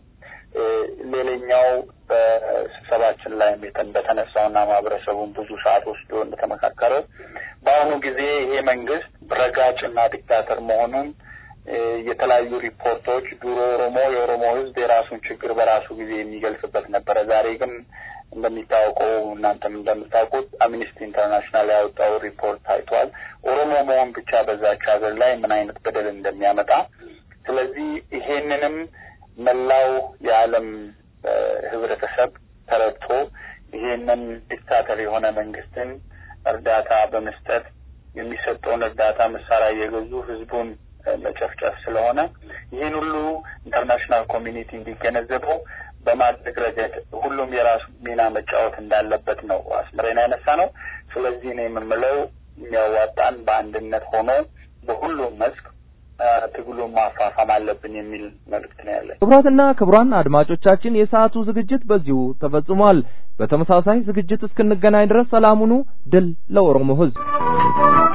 ሌላኛው በስብሰባችን ላይ በተነሳውና ማህበረሰቡን ብዙ ሰዓት ወስዶ እንደተመካከረ በአሁኑ ጊዜ ይሄ መንግስት ረጋጭና ዲክታተር መሆኑን የተለያዩ ሪፖርቶች ድሮ ኦሮሞ የኦሮሞ ህዝብ የራሱን ችግር በራሱ ጊዜ የሚገልጽበት ነበረ። ዛሬ ግን እንደሚታወቀው እናንተም እንደምታውቁት አምኒስቲ ኢንተርናሽናል ያወጣው ሪፖርት ታይቷል። ኦሮሞ መሆን ብቻ በዛች ሀገር ላይ ምን አይነት በደል እንደሚያመጣ። ስለዚህ ይሄንንም መላው የዓለም ህብረተሰብ ተረድቶ ይሄንን ዲክታተር የሆነ መንግስትን እርዳታ በመስጠት የሚሰጠውን እርዳታ መሳሪያ እየገዙ ህዝቡን መጨፍጨፍ ስለሆነ ይህን ሁሉ ኢንተርናሽናል ኮሚኒቲ እንዲገነዘበው በማድረግ ረገድ ሁሉም የራሱ ሚና መጫወት እንዳለበት ነው አስምረን ያነሳ ነው። ስለዚህ ነው የምንለው የሚያዋጣን በአንድነት ሆኖ በሁሉም መስክ ትግሉን ማፋፋም አለብን የሚል መልእክት ነው ያለን። ክቡራትና ክቡራን አድማጮቻችን የሰዓቱ ዝግጅት በዚሁ ተፈጽሟል። በተመሳሳይ ዝግጅት እስክንገናኝ ድረስ ሰላም ሁኑ። ድል ለኦሮሞ ህዝብ።